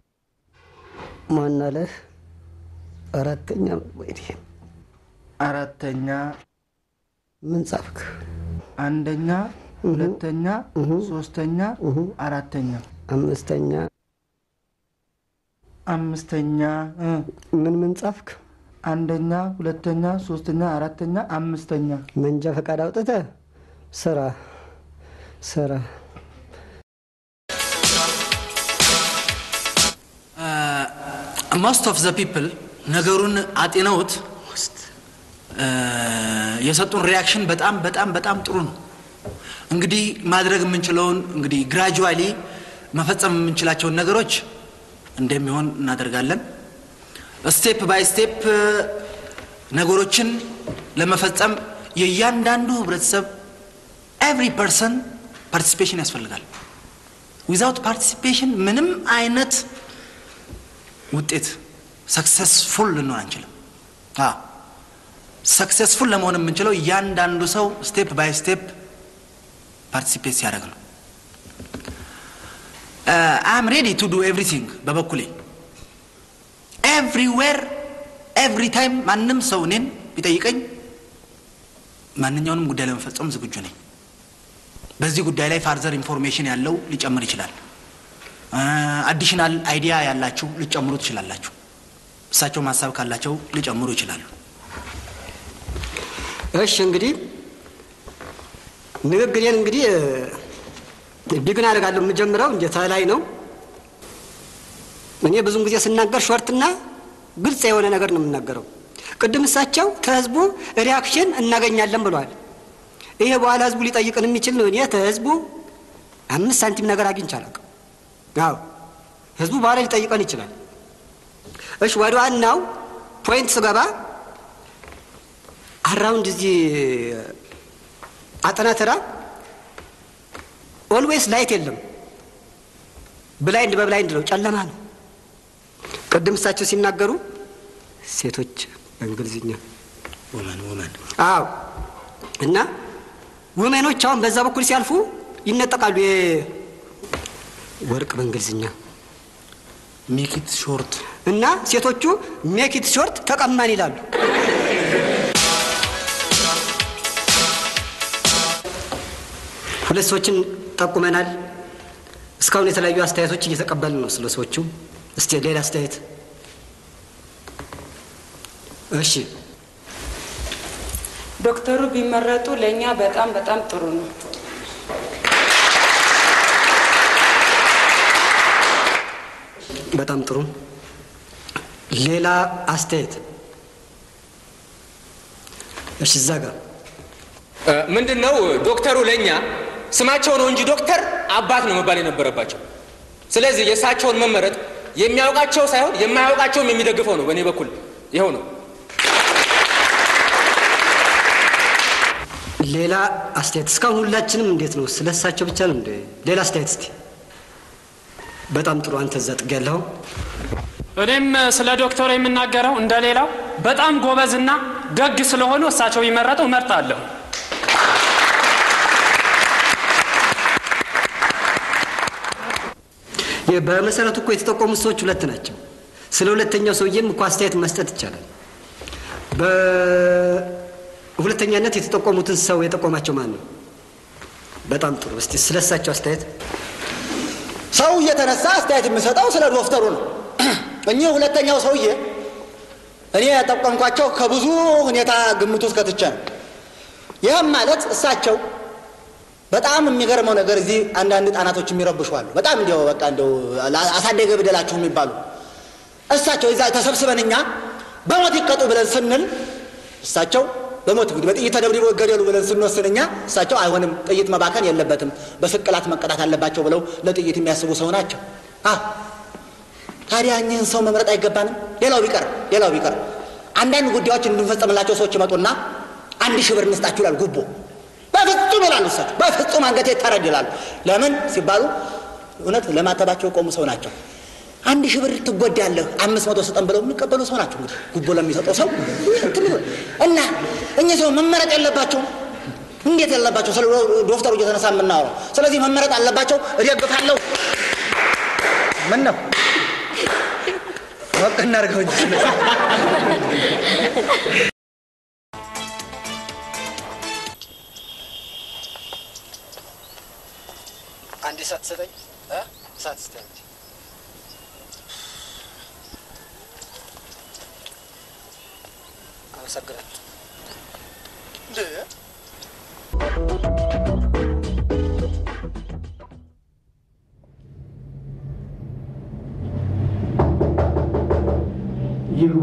ማን አለ? አራተኛ ወይኔ አራተኛ ምን ጻፍክ? አንደኛ፣ ሁለተኛ፣ ሶስተኛ፣ አራተኛ፣ አምስተኛ አምስተኛ እ ምን ምን ጻፍክ? አንደኛ፣ ሁለተኛ፣ ሶስተኛ፣ አራተኛ፣ አምስተኛ መንጃ ፈቃድ አውጥተህ ስራ ስራ ሞስት ኦፍ ዘ ፒፕል ነገሩን አጤነውት የሰጡን ሪያክሽን በጣም በጣም በጣም ጥሩ ነው። እንግዲህ ማድረግ የምንችለውን እንግዲህ ግራጁዋሊ መፈጸም የምንችላቸውን ነገሮች እንደሚሆን እናደርጋለን። ስቴፕ ባይ ስቴፕ ነገሮችን ለመፈጸም የእያንዳንዱ ህብረተሰብ ኤቭሪ ፐርሰን ፓርቲሲፔሽን ያስፈልጋል። ዊዛውት ፓርቲሲፔሽን ምንም አይነት ውጤት ሰክሰስፉል ልንሆን አንችልም። ሰክሰስፉል ለመሆን የምንችለው እያንዳንዱ ሰው ስቴፕ ባይ ስቴፕ ፓርቲሲፔት ሲያደርግ ነው። አም ሬዲ ቱ ዱ ኤቭሪቲንግ በበኩሌ ኤቭሪዌር ኤቭሪ ታይም ማንም ሰው እኔን ቢጠይቀኝ ማንኛውንም ጉዳይ ለመፈጸም ዝግጁ ነኝ። በዚህ ጉዳይ ላይ ፋርዘር ኢንፎርሜሽን ያለው ሊጨምር ይችላል። አዲሽናል አይዲያ ያላችሁ ሊጨምሩ ትችላላችሁ። እሳቸውም ሀሳብ ካላቸው ሊጨምሩ ይችላሉ። እሺ እንግዲህ ንግግሬን እንግዲህ ቢግን አደርጋለሁ። የምጀምረው እንደ ተላይ ነው። እኔ ብዙን ጊዜ ስናገር ሾርትና ግልጽ የሆነ ነገር ነው የምናገረው። ቅድም እሳቸው ከህዝቡ ሪያክሽን እናገኛለን ብለዋል። ይሄ በኋላ ህዝቡ ሊጠይቅን የሚችል ነው። እኔ ከህዝቡ አምስት ሳንቲም ነገር አግኝቼ አላውቅም። አዎ ህዝቡ በኋላ ሊጠይቀን ይችላል። እሺ ወደ ዋናው ፖይንት ስገባ አራውንድ እዚህ አጠናተራ ኦልዌይስ ላይት የለም። ብላይንድ በብላይንድ ነው፣ ጨለማ ነው። ቅድም እሳቸው ሲናገሩ ሴቶች በእንግሊዝኛ ወመን ወመን አዎ እና ውሜኖች አሁን በዛ በኩል ሲያልፉ ይነጠቃሉ። ወርቅ በእንግሊዝኛ ሜኪት ሾርት እና ሴቶቹ ሜኪት ሾርት ተቀማን ይላሉ። ሁለት ሰዎችን ጠቁመናል። እስካሁን የተለያዩ አስተያየቶች እየተቀበልን ነው ስለ ሰዎቹ። እስቲ ሌላ አስተያየት። እሺ ዶክተሩ ቢመረጡ ለእኛ በጣም በጣም ጥሩ ነው። በጣም ጥሩ። ሌላ አስተያየት። እሺ እዛ ጋር ምንድን ነው ዶክተሩ ለእኛ ስማቸው ነው እንጂ ዶክተር አባት ነው መባል የነበረባቸው። ስለዚህ የእሳቸውን መመረጥ የሚያውቃቸው ሳይሆን የማያውቃቸውም የሚደግፈው ነው። በእኔ በኩል ይኸው ነው። ሌላ አስተያየት። እስካሁን ሁላችንም እንዴት ነው? ስለ እሳቸው ብቻ ነው እንደ ሌላ አስተያየት እስቲ። በጣም ጥሩ። አንተ እዛ ጥግ ያለኸው እኔም ስለ ዶክተሩ የምናገረው እንደሌላው በጣም ጎበዝና ደግ ስለሆኑ እሳቸው ቢመረጡ እመርጣለሁ። የ- በመሰረቱ እኮ የተጠቆሙት ሰዎች ሁለት ናቸው። ስለ ሁለተኛው ሰውዬም እኮ አስተያየት መስጠት ይቻላል። በሁለተኛነት የተጠቆሙትን ሰው የጠቆማቸው ማን ነው? በጣም ጥሩ። እስቲ ስለ እሳቸው አስተያየት። ሰው እየተነሳ አስተያየት የምሰጠው ስለ ዶክተሩ ነው። እኚህ ሁለተኛው ሰውዬ እኔ ያጠቆምኳቸው ከብዙ ሁኔታ ግምት ውስጥ ከትቼ ነው። ይህም ማለት እሳቸው በጣም የሚገርመው ነገር እዚህ አንዳንድ ህጻናቶች የሚረብሹ አሉ። በጣም እንዲያው በቃ እንዲያው አሳደገ ብደላችሁ የሚባሉ እሳቸው እዛ ተሰብስበን እኛ በሞት ይቀጡ ብለን ስንል እሳቸው በሞት እንግዲህ በጥይት ተደብድበው ይገደሉ ብለን ስንወስን እኛ እሳቸው አይሆንም፣ ጥይት መባከን የለበትም፣ በስቅላት መቀጣት አለባቸው ብለው ለጥይት የሚያስቡ ሰው ናቸው። አዎ ታዲያ እኚህን ሰው መምረጥ አይገባንም? ሌላው ቢቀር ሌላው ቢቀር አንዳንድ ጉዳዮች እንድንፈጸምላቸው ሰዎች ይመጡና አንድ ሺህ ብር እንስጣችሁ ይላል ጉቦ በፍጹም ይላሉ እሳቸው። በፍጹም አንገቴ ይታረድ ይላሉ። ለምን ሲባሉ እውነት ለማተባቸው የቆሙ ሰው ናቸው። አንድ ሺህ ብር ትጎዳለህ፣ አምስት መቶ ስጠን ብለው የሚቀበሉ ሰው ናቸው። እንግዲህ ጉቦ ለሚሰጠው ሰው እንትን ይበል እና እኚህ ሰው መመረጥ የለባቸውም። እንዴት የለባቸው? ስለ ዶክተሩ እየተነሳ የምናወራው ስለዚህ መመረጥ አለባቸው። እደግፋለሁ። ምን ነው ወቅ እናድርገው እንጂ አንድ እሳት ሰጠኝ። እሳት ስጠኝ። አመሰግናለሁ። ይግቡ።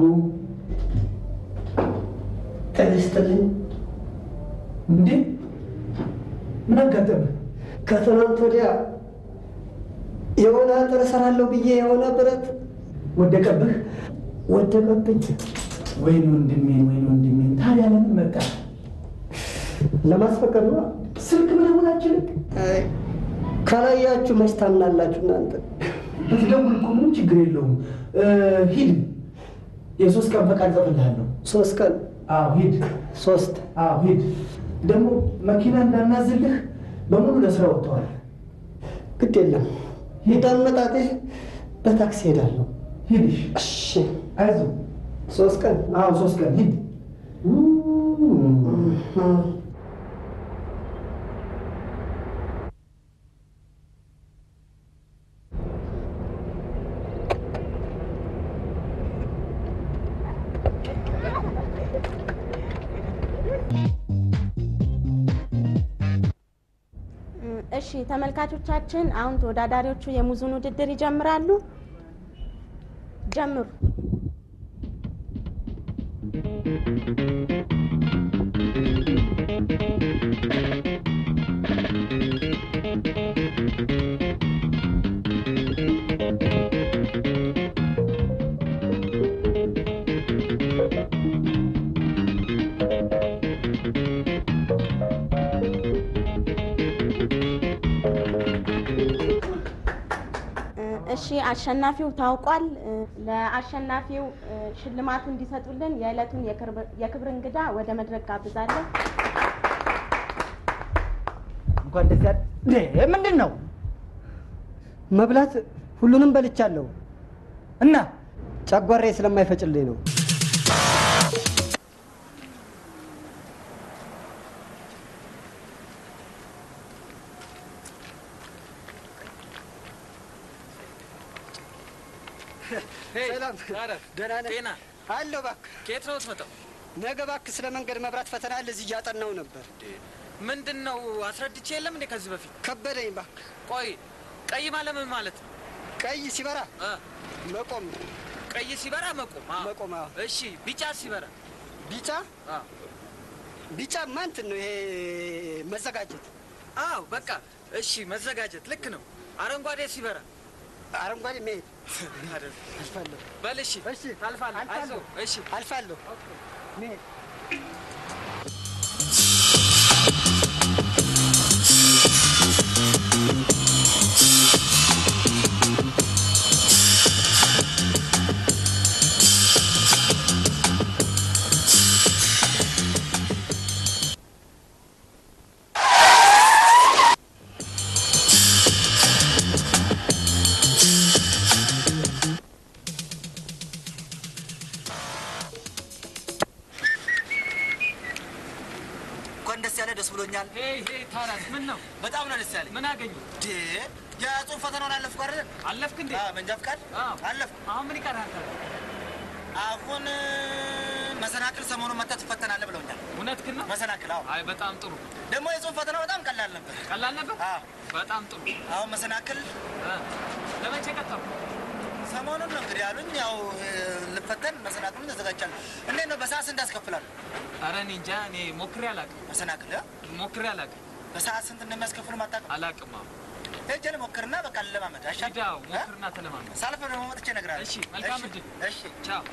ጤና ይስጥልኝ። እንዴ ምን አጋጠመ? ከትናንት ወዲያ የሆነ አጥር እሰራለሁ ብዬ የሆነ ብረት ወደቀብህ? ወደቀብኝ። ወይን ወንድሜን፣ ወይን ወንድሜን። ታዲያ ለምን መጣ? ለማስፈቀድ ነው። ስልክ ምናምን አችልም። ካላያችሁ መች ታምናላችሁ እናንተ? ብትደውል እኮ ምንም ችግር የለውም። እ፣ ሂድ። የሶስት ቀን ፈቃድ እጽፍልሃለሁ። ሶስት ቀን አዎ ሂድ። ሶስት አዎ ሂድ። ደግሞ መኪና እንዳናዝልህ በሙሉ ለስራ ወጥተዋል። ግድ የለም ሂድ። አመጣጤ በታክሲ ሄዳለሁ። ሂድሽ። እሺ አይዞህ። ሶስት ቀን አዎ ሶስት ቀን ሂድ። እሺ ተመልካቾቻችን፣ አሁን ተወዳዳሪዎቹ የሙዙን ውድድር ይጀምራሉ። ጀምሩ። እሺ አሸናፊው ታውቋል። ለአሸናፊው ሽልማቱ እንዲሰጡልን የዕለቱን የክብር እንግዳ ወደ መድረክ ጋብዛለሁ። እንኳን ደስ ያለ እንዴ! ምንድን ነው መብላት ሁሉንም በልቻለሁ እና ጨጓራዬ ስለማይፈጭልኝ ነው። ሰላም ደህና ነህ? ጤና አለሁ እባክህ። ከየት ነው የምትመጣው? ነገ እባክህ ስለ መንገድ መብራት ፈተና አለ፣ እዚህ እያጠናሁ ነበር። ምንድን ነው አስረድቼ የለም እንዴ ከዚህ በፊት? ከበደኝ እባክህ። ቆይ ቀይ ማለት ምን ማለት ነው? ቀይ ሲበራ እ መቆም ነው። ቀይ ሲበራ መቆም። አዎ። መቆም። አዎ። እሺ ቢጫ ሲበራ ቢጫ አዎ። ቢጫ ማንትን ነው ይሄ መዘጋጀት። አዎ በቃ እሺ፣ መዘጋጀት ልክ ነው። አረንጓዴ ሲበራ አረንጓዴ መሄድ አይደል? አልፋለሁ። በል እሺ፣ እሺ ታልፋለህ። አልፋለሁ። አይዞህ። እሺ አልፋለሁ። መሄድ እንኳን ደስ ያለ ደስ ብሎኛል። ሄይ ሄይ፣ ታዲያስ ምን ነው? በጣም ነው ደስ ያለኝ። ምን አገኙ? ዴ የጽሁፍ ፈተናውን አለፍኩ አይደል? አለፍክ እንዴ? አዎ፣ መንጃ ፍቃድ አዎ። አለፍኩ። አሁን ምን ይቀርሃል? ታዲያ? አሁን እ፣ መሰናክል ሰሞኑን መጥተህ ትፈተናለህ ብለውኛል። እውነትህን ነው? መሰናክል? አዎ። አይ በጣም ጥሩ። ደግሞ የጽሁፍ ፈተናው በጣም ቀላል ነበር። ቀላል ነበር? አዎ። በጣም ጥሩ። አሁን መሰናክል እ፣ ለመቼ ቀጠሩ? ሰሞኑን ነው እንግዲህ ያሉኝ። ያው እ፣ ልፈተን መሰናክሉን ተዘጋጅቻለሁ። እንዴት ነው በሰዓት ስንት ያስከፍላሉ? ኧረ እኔ እንጃ። እኔ ሞክሬ አላውቅም። መሰናክል እ? ሞክሬ አላውቅም። በሰዓት ስንት እንደሚያስከፍሉ ማታውቅም? አላውቅም። አዎ ሄጄ ልሞክርና በቃ ልለማመድ አይሻልም? ሂድ፣ አዎ፣ ሞክርና ተለማመድ። ሳልፍ ደግሞ መጥቼ እነግርሃለሁ። እሺ፣ መልካም እሺ፣ እድል። እሺ። ቻው።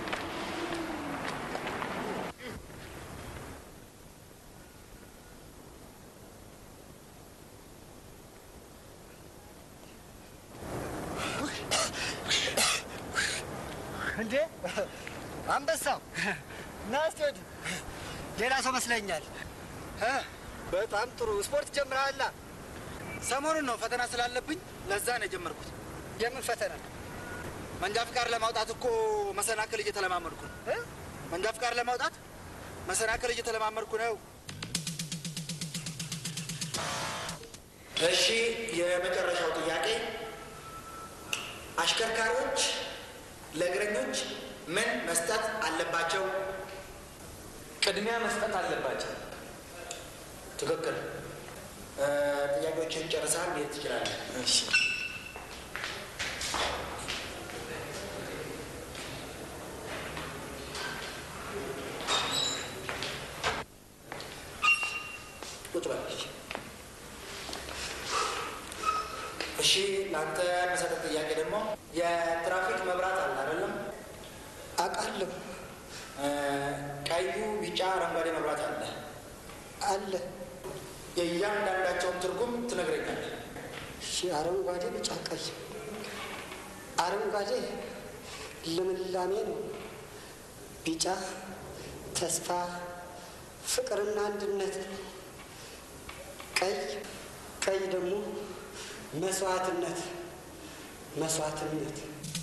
እንዴ አንበሳው ና እስኪ ወዲህ። ሌላ ሰው መስለኛል። እ? በጣም ጥሩ ስፖርት ጀምረሃላ። ሰሞኑን ነው ፈተና ስላለብኝ ለዛ ነው የጀመርኩት። የምን ፈተና? መንጃ ፍቃድ ለማውጣት እኮ መሰናክል እየተለማመድኩ ነው። እ? መንጃ ፍቃድ ለማውጣት መሰናክል እየተለማመድኩ ነው። እሺ፣ የመጨረሻው ጥያቄ አሽከርካሪዎች ለእግረኞች ምን መስጠት አለባቸው? ቅድሚያ መስጠት አለባቸው። ትክክል። እ፣ ጥያቄዎችን ጨርሰሃል፣ መሄድ ትችላለህ። እሺ ቁጭ በል። እሺ፣ ለአንተ መሰጠት ጥያቄ ደግሞ የትራፊክ መብራት አለ አይደለም? አውቃለሁ እ፣ ቀዩ፣ ቢጫ፣ አረንጓዴ መብራት አለ። አለ። የእያንዳንዳቸውን ትርጉም ትነግረኛለህ። እሺ፣ አረንጓዴ፣ ቢጫ፣ ቀይ። አረንጓዴ ልምላሜ ነው። ቢጫ ተስፋ፣ ፍቅርና አንድነት። ቀይ ቀይ ደግሞ መስዋዕትነት መስዋዕትነት።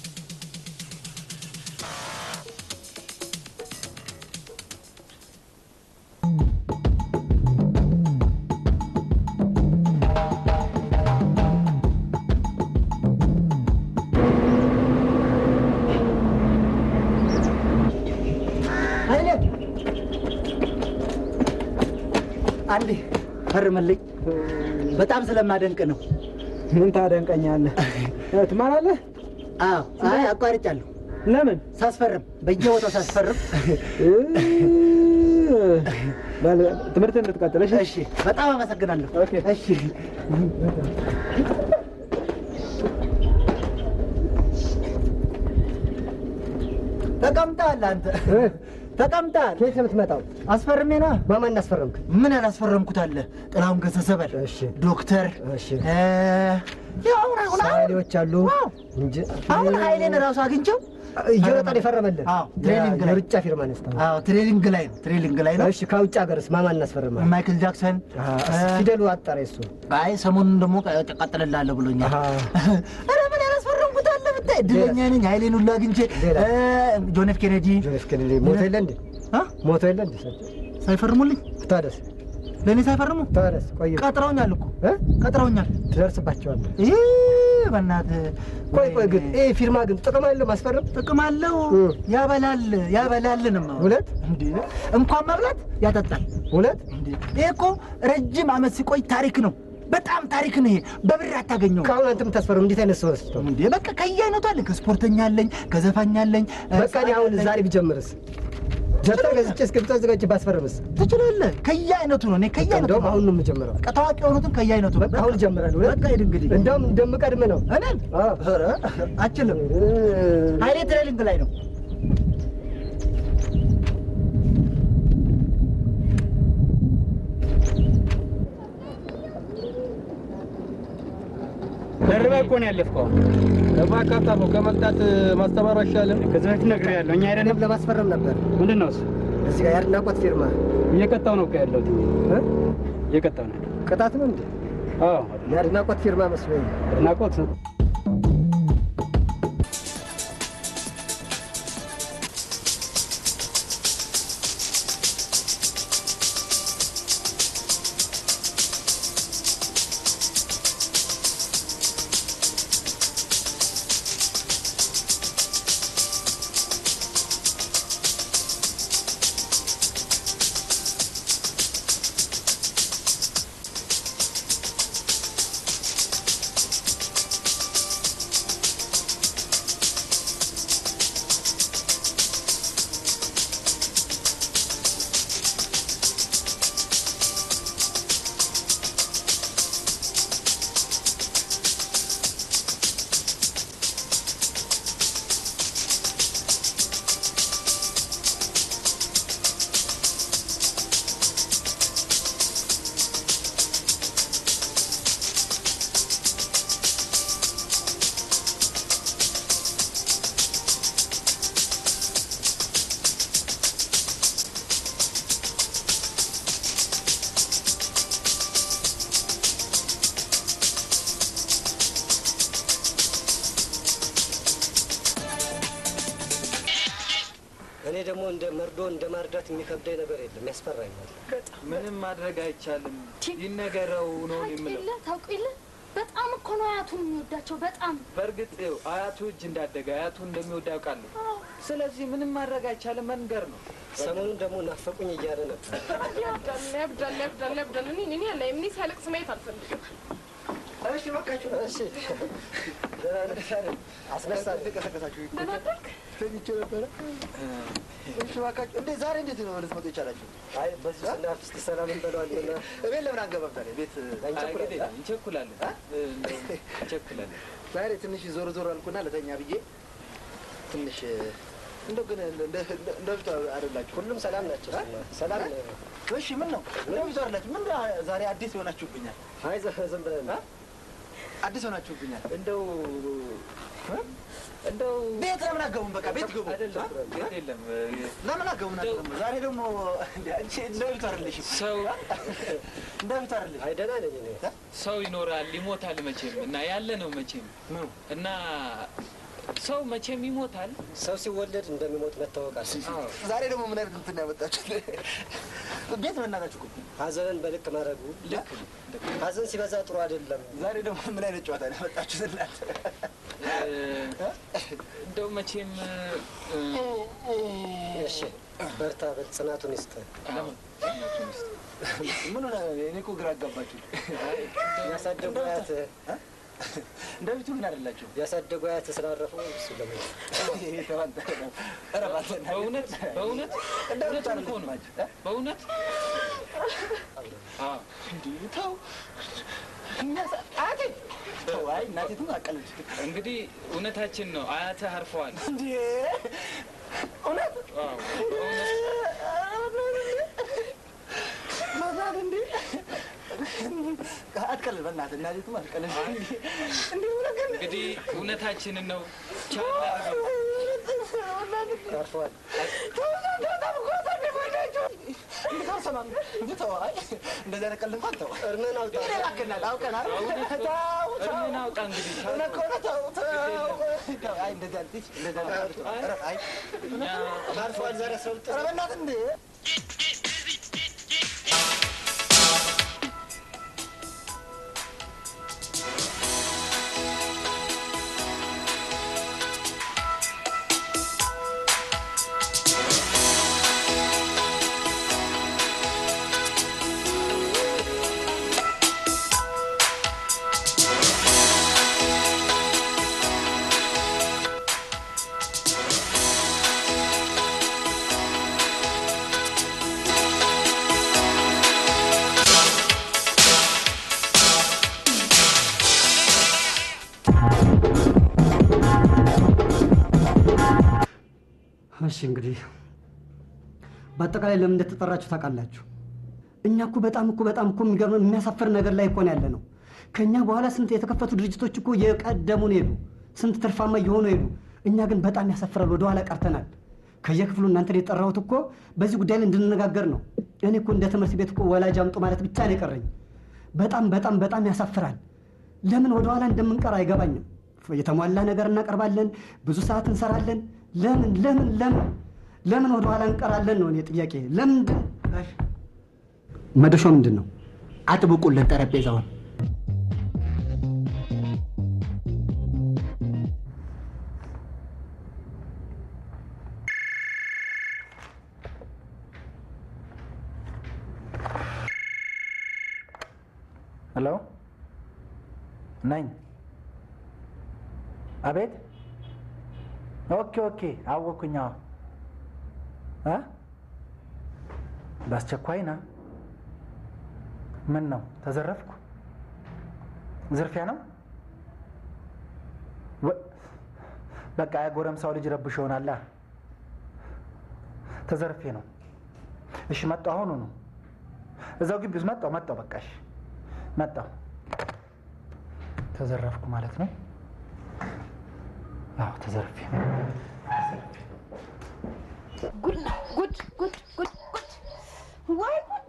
ኃይሌ አንዴ ፈርምልኝ። በጣም ስለማደንቅ ነው። ምን ታደንቀኛለህ? ትማራለህ? አዎ፣ አይ አቋርጫለሁ። ለምን? ሳስፈርም በየቦታው ሳስፈርም። በል ትምህርት እንድትቀጥል እሺ? እሺ፣ በጣም አመሰግናለሁ። ኦኬ። እሺ ተቀምጠሃል አንተ ተቀምጠሃል። ከየት ነው የምትመጣው? አስፈርሜ ነዋ። በማን አስፈረምክ? ምን ያላስፈረምኩት አለ? ጥላሁን ገሰሰ በል፣ እሺ። ዶክተር እሺ። እ፣ ያው አሁን አሁን አሁን ሳሌዎች አሉ ዋው! እንጂ አሁን ኃይሌን ራሱ አግኝቸው እየሮጠን የፈረመልን አዎ ትሬኒንግ ላይ የሩጫ ፊርማ ነስታ አዎ ትሬኒንግ ላይ ነው ትሬኒንግ ላይ ነው እሺ ከውጭ ሀገርስ ማማን እናስፈርማል ማይክል ጃክሰን ፊደሉ አጠረ እሱ አይ ሰሞኑን ደግሞ ቀጥልላለሁ ብሎኛል ኧረ ምን ያላስፈረምኩት አለ ብታይ እድለኛ ነኝ ኃይሌን ሁሉ አግኝቼ እ፣ ጆን ኤፍ ኬኔዲ ጆን ኤፍ ኬኔዲ ሞቶ የለ እንዴ ሞቶ የለ እንዴ ሳይፈርሙልኝ ታደስ ለእኔ ሳይፈርሙ ታደስ ቆይ ቀጥረውኛል እኮ ቀጥረውኛል ትደርስባቸዋለህ ይህ በእናትህ ቆይ ቆይ ግን ይሄ ፊርማ ግን ጥቅም አለው ማስፈረም ጥቅም አለው ያበላል ያበላልንም እውነት እንዴ እንኳን መብላት ያጠጣል እውነት እንዴ ይሄ እኮ ረጅም አመት ሲቆይ ታሪክ ነው በጣም ታሪክ ነው ይሄ በብር አታገኘው ከአሁን አንተ የምታስፈርም እንዴት አይነት ሰው ነስቶ እንዴ በቃ ከየአይነቱ አለኝ ከስፖርተኛ አለኝ ከዘፋኝ አለኝ በቃ እኔ አሁን ዛሬ ቢጀምርስ ደብተር ገዝቼ እስክሪብቶ አዘጋጅቼ ባስፈርምስ ትችላለህ ከየአይነቱ ነው እኔ ከየአይነቱ እንደውም ነው አሁን ነው የምጀምረው በቃ ታዋቂ የሆኑትን ከየአይነቱ በቃ አሁን እጀምራለሁ በቃ ሂድ እንግዲህ እንደውም እንደምቀድም ነው እኔን ኧረ አችልም ኃይሌ ትሬኒንግ ላይ ነው ደርበህ እኮ ነው ያለፍከው። እባክህ አታፍረው። ከመቅጣት ማስተማሩ አይሻልም? ከዚህ በፊት ነግሬሃለሁ። እኛ አይደለም ለማስፈረም ነበር። ምንድን ነው እሱ? እዚህ ጋር የአድናቆት ፊርማ እየቀጣው ነው እኮ ያለሁት። እየቀጣው ነው። ቅጣት ነው እንዴ? አዎ፣ የአድናቆት ፊርማ መስሎኝ። አድናቆት ነው። እኔ ደግሞ እንደ መርዶ እንደ ማርዳት የሚከብደኝ ነገር የለም፣ ያስፈራኛል። ምንም ማድረግ አይቻልም። ይነገረው ነው የምለው። የለ ታውቁ የለ በጣም እኮ ነው አያቱን የሚወዳቸው በጣም በእርግጥ ይኸው አያቱ እጅ እንዳደገ አያቱ እንደሚወድ ያውቃለሁ። ስለዚህ ምንም ማድረግ አይቻልም፣ መንገር ነው። ሰሞኑን ደግሞ ናፈቁኝ እያለ ነበር። ያብዳል ያብዳል ያብዳል ያብዳል። እኔ እኔ ያለ እኔ ሲያለቅስ ማየት አልፈልግም። እሺ በቃችሁ። እሺ አስነሳለሁ። ደህና አደርክ? ተኝቼ ነበረ። እሺ እባካችሁ፣ እንዴ ዛሬ እንዴት ነው ልትመጡ የቻላችሁ? አይ በዚህ ስናልፍ እስኪ ሰላም እንበለዋለን። እቤት ለምን አንገባም ታዲያ? ቤት እንቸኩላለን እንቸኩላለን እንቸኩላለን። ዛሬ ትንሽ ዞር ዞር አልኩና ለተኛ ብዬ ትንሽ እንደው ግን እንደ እንደ በፊቱ አይደላችሁ። ሁሉም ሰላም ናቸው። ሰላም ነው። እሺ ምን ነው እንደ በፊቱ አይደላችሁ። ምን ዛሬ አዲስ የሆናችሁብኛል? አይ ዝም ብለን ነው። አዲስ ሆናችሁብኛል። እንደው እንደው ቤት ለምን አገቡም? በቃ ቤት ግቡ። አይደለም ቤት የለም። ለምን አገቡም? ዛሬ ደግሞ እንደ አንቺ እንደ በፊቱ አይደለሽም። ሰው እንደ በፊቱ አይደለሽም። አይ ደህና ነኝ እኔ። ሰው ይኖራል ይሞታል መቼም እና ያለ ነው መቼም እና ሰው መቼም ይሞታል። ሰው ሲወለድ እንደሚሞት መታወቅ አለ። ዛሬ ደግሞ ምን አይነት እንትን ያመጣችሁት? ቤት በእናታችሁ እኮ ሀዘንን በልክ ማድረጉ ልክ ሀዘን ሲበዛ ጥሩ አይደለም። ዛሬ ደግሞ ምን አይነት ጨዋታ ነው ያመጣችሁት እናንተ? እንደው መቼም እሺ በርታ በል፣ ጽናቱን ይስጥ። ምን ሆነ? እኔ እኮ ግራ አጋባችሁ። ያሳደጉ አያት እንደ በፊቱ ግን አይደላችሁም። ያሳደጉ አያት ስላረፉ እሱ ለምን በእውነት በእውነት እውነት እኮ ነው በእውነት አዎ እንዲህ ተው አያቴ ተው። አይ እናቴቱም አቀለች እንግዲህ እውነታችን ነው። አያትህ አርፈዋል። እንዴ እውነት አዎ ማዛት እንዴ አትቀልል፣ በእናትህ እናቴቱም አትቀልል። እንዲህ እውነት ግን እንግዲህ እውነታችንን ነው ቻላ እንደዚያ ነገር እንኳን ተው። እርምህን አውጣ። ይላክናል አውቀን አይደል? ተው፣ ተው። እርምህን አውጣ እንግዲህ። እውነት ከሆነ ተው፣ ተው። ተው። አይ እንደዚያ ልጅ እንደዚያ ነገር ኧረ፣ አይ አርፏል። ዛሬ ሰው ኧረ በእናትህ እንደ እሺ እንግዲህ በአጠቃላይ ለምን እንደተጠራችሁ ታውቃላችሁ። እኛ እኮ በጣም እኮ በጣም እኮ የሚገርም የሚያሳፍር ነገር ላይ እኮ ነው ያለ ነው። ከእኛ በኋላ ስንት የተከፈቱ ድርጅቶች እኮ የቀደሙን ሄዱ፣ ስንት ትርፋማ እየሆኑ ሄዱ። እኛ ግን በጣም ያሳፍራል፣ ወደኋላ ቀርተናል። ከየክፍሉ እናንተን የጠራሁት እኮ በዚህ ጉዳይ ላይ እንድንነጋገር ነው። እኔ እኮ እንደ ትምህርት ቤት እኮ ወላጅ አምጡ ማለት ብቻ ነው የቀረኝ። በጣም በጣም በጣም ያሳፍራል። ለምን ወደኋላ እንደምንቀር አይገባኝም። የተሟላ ነገር እናቀርባለን፣ ብዙ ሰዓት እንሰራለን። ለምን ለምን ለምን ለምን ወደኋላ እንቀራለን ነው እኔ ጥያቄ። ለምንድን መደሾ ምንድን ነው? አጥብቁለት ጠረጴዛውን። ሄሎ ነኝ። አቤት። ኦኬ ኦኬ፣ አወኩኝ። አዎ እ በአስቸኳይ ና። ምን ነው ተዘረፍኩ? ዝርፊያ ነው? ወ- በቃ የጎረምሳው ልጅ ረብሽ ይሆናላ። ተዘርፌ ነው። እሺ መጣሁ። አሁኑ ነው እዛው ግቢ ውስጥ መጣሁ መጣሁ። በቃ እሺ መጣሁ። ተዘረፍኩ ማለት ነው? አዎ ተዘርፌ ጉድ ነው ጉድ ጉድ ጉድ ጉድ ወይ ጉድ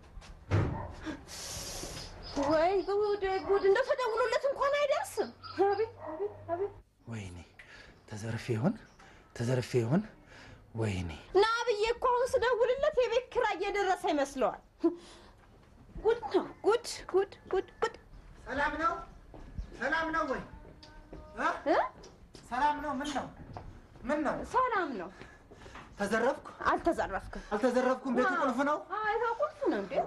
ወይ ጉድ ወይ ጉድ እንደው ተደውሎለት እንኳን አይደርስም። አቤት አቤት አቤት ወይኔ ተዘርፌ ይሆን ተዘርፌ ይሆን? ወይኔ ና ብዬ እኮ አሁን ስደውልለት የቤት ኪራይ እየደረሰ ይመስለዋል። ጉድ ነው ጉድ ጉድ ጉድ ጉድ ሰላም ነው? ሰላም ነው ወይ? እ? ሰላም ነው? ምን ነው? ምን ነው? ሰላም ነው። ተዘረፍኩ? አልተዘረፍክም። አልተዘረፍኩም። ቤቱ ቁልፍ ነው? አይ ቁልፍ ነው እንዴ?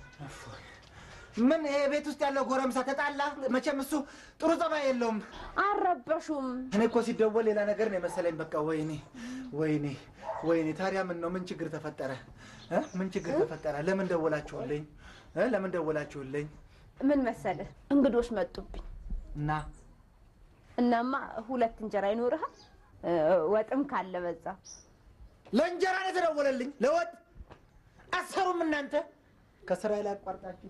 ምን ይሄ ቤት ውስጥ ያለው ጎረምሳ ተጣላ? መቼም እሱ ጥሩ ጸባይ የለውም። አልረበሹም። እኔ እኮ ሲደወል ሌላ ነገር ነው የመሰለኝ። በቃ ወይኔ ወይኔ ወይኔ። ታዲያ ምን ነው? ምን ችግር ተፈጠረ? እ? ምን ችግር ተፈጠረ? ለምን ደወላችሁልኝ? እ? ለምን ደወላችሁልኝ? ምን መሰለህ እንግዶች መጡብኝ እና እናማ ሁለት እንጀራ ይኖርሃል እ፣ ወጥም ካለ በዛ ለእንጀራ ነው የተደወለልኝ፣ ለወጥ አሰሩም እናንተ ከስራዬ ላይ አቋርጣችሁ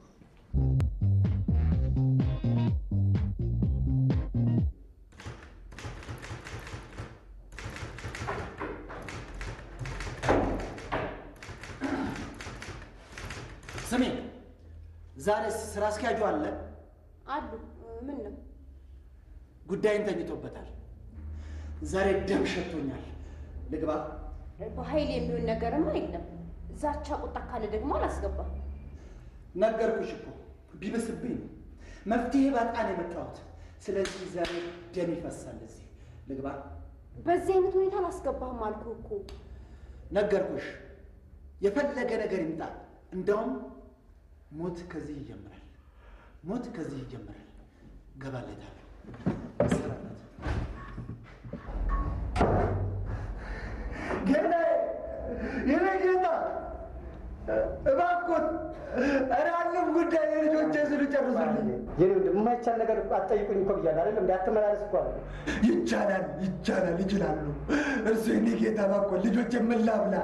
ስሚ፣ ዛሬ ስራ አስኪያጁ አለ። አሉ ምን ነው ጉዳይን ተኝቶበታል። ዛሬ ደም ሸቶኛል። ልግባ? በኃይል የሚሆን ነገርማ የለም። ዛቻ ቁጣ ካለ ደግሞ አላስገባም። ነገርኩሽ እኮ ቢብስብኝ ነው። መፍትሄ ባጣ ነው የመጣሁት። ስለዚህ ዛሬ ደም ይፈሳል። እዚህ ልግባ? በዚህ አይነት ሁኔታ አላስገባህም አልኩህ እኮ። ነገርኩሽ። የፈለገ ነገር ይምጣ፣ እንደውም ሞት ከዚህ ይጀምራል። ሞት ከዚህ ይጀምራል። ገባለታለሁ። እሰራላት ጌታ የኔ ጌታ እባክዎት፣ ኧረ አለም ጉዳይ የልጆቼ ስሉ ጨርሱልኝ። የኔ ወንድም የማይቻል ነገር አትጠይቁኝ እኮ ብያለሁ አይደል? እንደ አትመላለስ እኮ አለ። ይቻላል፣ ይቻላል፣ ይችላሉ። እርሱ የኔ ጌታ እባክዎት፣ ልጆቼ ምን ላብላ?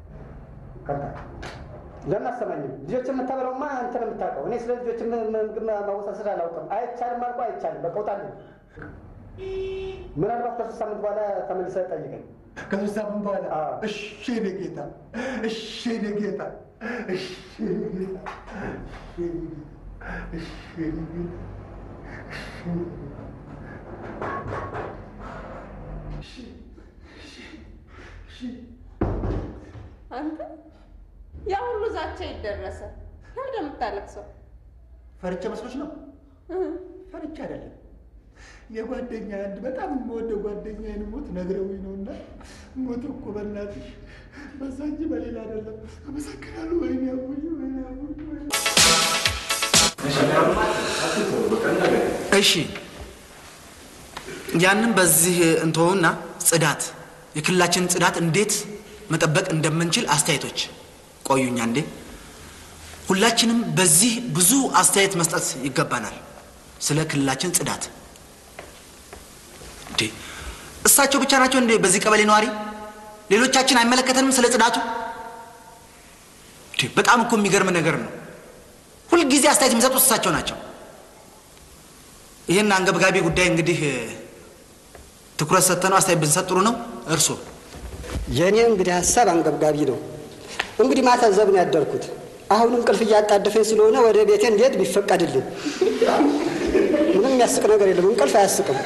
ለምን አሰማኝም? ልጆች የምታበላውማ አንተ ነው የምታውቀው። እኔ ስለ ልጆች ም- ምግብ ማወሳሰድ አላውቅም። አይቻልም አልኩህ፣ አይቻልም። በቃ ውጣልኝ። ምናልባት ከሶስት ሳምንት በኋላ ተመልሰህ ጠይቀኝ። ከሶስት ሳምንት በኋላ እሺ የኔ ጌታ፣ እሺ የኔ ጌታ፣ እሺ የኔ ጌታ፣ እሺ የኔ ጌታ፣ እሺ የኔ ጌታ። አንተ ያ ሁሉ ዛቻ ይደረሰ ለምን የምታለቅሰው? ፈርቼ መስሎች ነው? ፈርቼ አይደለም። የጓደኛ አንድ በጣም የምወደው ጓደኛዬን ሞት ነግረውኝ ነው እና ሞት እኮ በእናትሽ በዛ እንጂ በሌላ አይደለም። አመሰግናለሁ። ወይኔ አቡኝ፣ ወይኔ አቡኝ፣ ወይኔ እሺ ያንን በዚህ እንተውና ጽዳት የክልላችንን ጽዳት እንዴት መጠበቅ እንደምንችል አስተያየቶች ቆዩኛ እንዴ ሁላችንም በዚህ ብዙ አስተያየት መስጠት ይገባናል ስለ ክልላችን ጽዳት እንዴ እሳቸው ብቻ ናቸው እንዴ በዚህ ቀበሌ ነዋሪ ሌሎቻችን አይመለከተንም ስለ ጽዳቱ እንዴ በጣም እኮ የሚገርም ነገር ነው ሁልጊዜ አስተያየት የሚሰጡት እሳቸው ናቸው ይህን አንገብጋቢ ጉዳይ እንግዲህ ትኩረት ሰጥተነው አስተያየት ብንሰጥ ጥሩ ነው እርሶ የእኔ እንግዲህ ሀሳብ አንገብጋቢ ነው እንግዲህ ማታዘብ ነው ያደርኩት አሁን እንቅልፍ እያጣደፈኝ ስለሆነ ወደ ቤቴ እንዴት ቢፈቀድልኝ ምንም የሚያስቅ ነገር የለም እንቅልፍ አያስቅም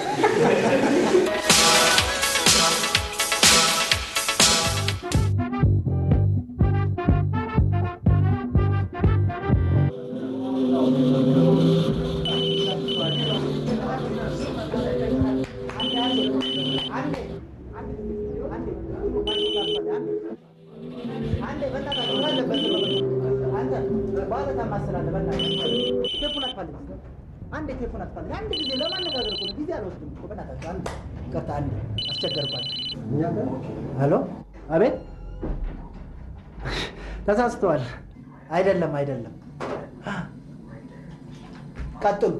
አንድ ቴሌፎን አትፈልግ። አንድ ጊዜ ለማነጋገር እኮ ነው። ጊዜ አልወስድም እኮ በእናታችሁ። አንድ ይቅርታ፣ አንድ አስቸገርኳችሁ። ሄሎ፣ አቤት። ተሳስተዋል። አይደለም፣ አይደለም። ቀጥሉ።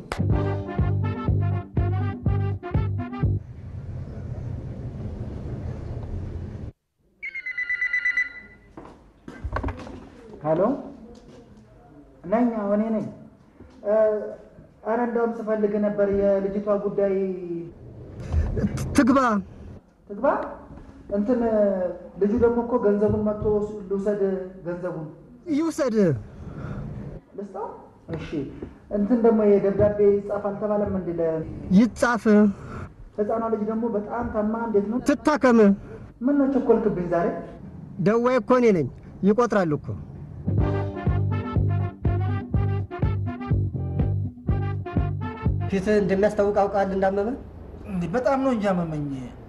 ሄሎ፣ ነኝ። አዎ፣ እኔ ነኝ። አረ እንደውም ስፈልግ ነበር የልጅቷ ጉዳይ ትግባ ትግባ እንትን ልጁ ደግሞ እኮ ገንዘቡን መጥቶ ልውሰድ ገንዘቡን ይውሰድ ልስጠው እሺ እንትን ደግሞ የደብዳቤ ይጻፍ አልተባለም እንዲ ይጻፍ ህፃኗ ልጅ ደግሞ በጣም ታማ እንዴት ነው ትታከም ምን ነው ቸኮልክብኝ ዛሬ ደዋይ እኮ እኔ ነኝ ይቆጥራል እኮ ፊት እንደሚያስታውቅ አውቃል እንዳመመ እንዴ በጣም ነው እንጂ አመመኝ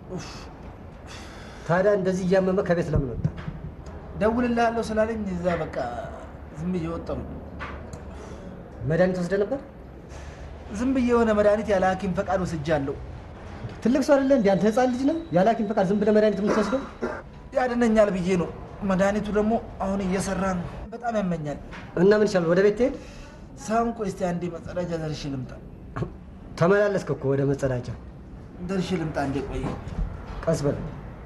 ታዲያ እንደዚህ እያመመ ከቤት ለምን ወጣ ደውልልሃለሁ ስላለኝ እዛ በቃ ዝም ብዬ ወጣሁ መድኃኒት ወስደ ነበር ዝም ብዬ የሆነ መድኃኒት ያለ ሀኪም ፈቃድ ወስጃለሁ ትልቅ ሰው አይደለ እንዲ አንተ ህፃን ልጅ ነህ ያለ ሀኪም ፈቃድ ዝም ብለህ መድኃኒት የምትወስደው ያድነኛል ብዬ ነው መድኃኒቱ ደግሞ አሁን እየሰራ ነው በጣም ያመኛል እና ምን ይሻል ወደ ቤት ትሄድ ሳሁን ቆይ እስቲ አንዴ መጸዳጃ ደርሼ ልምጣ ተመላለስክ እኮ ወደ መጸዳጃ ደርሼ ልምጣ እንዴ ቆይ ቀስ በል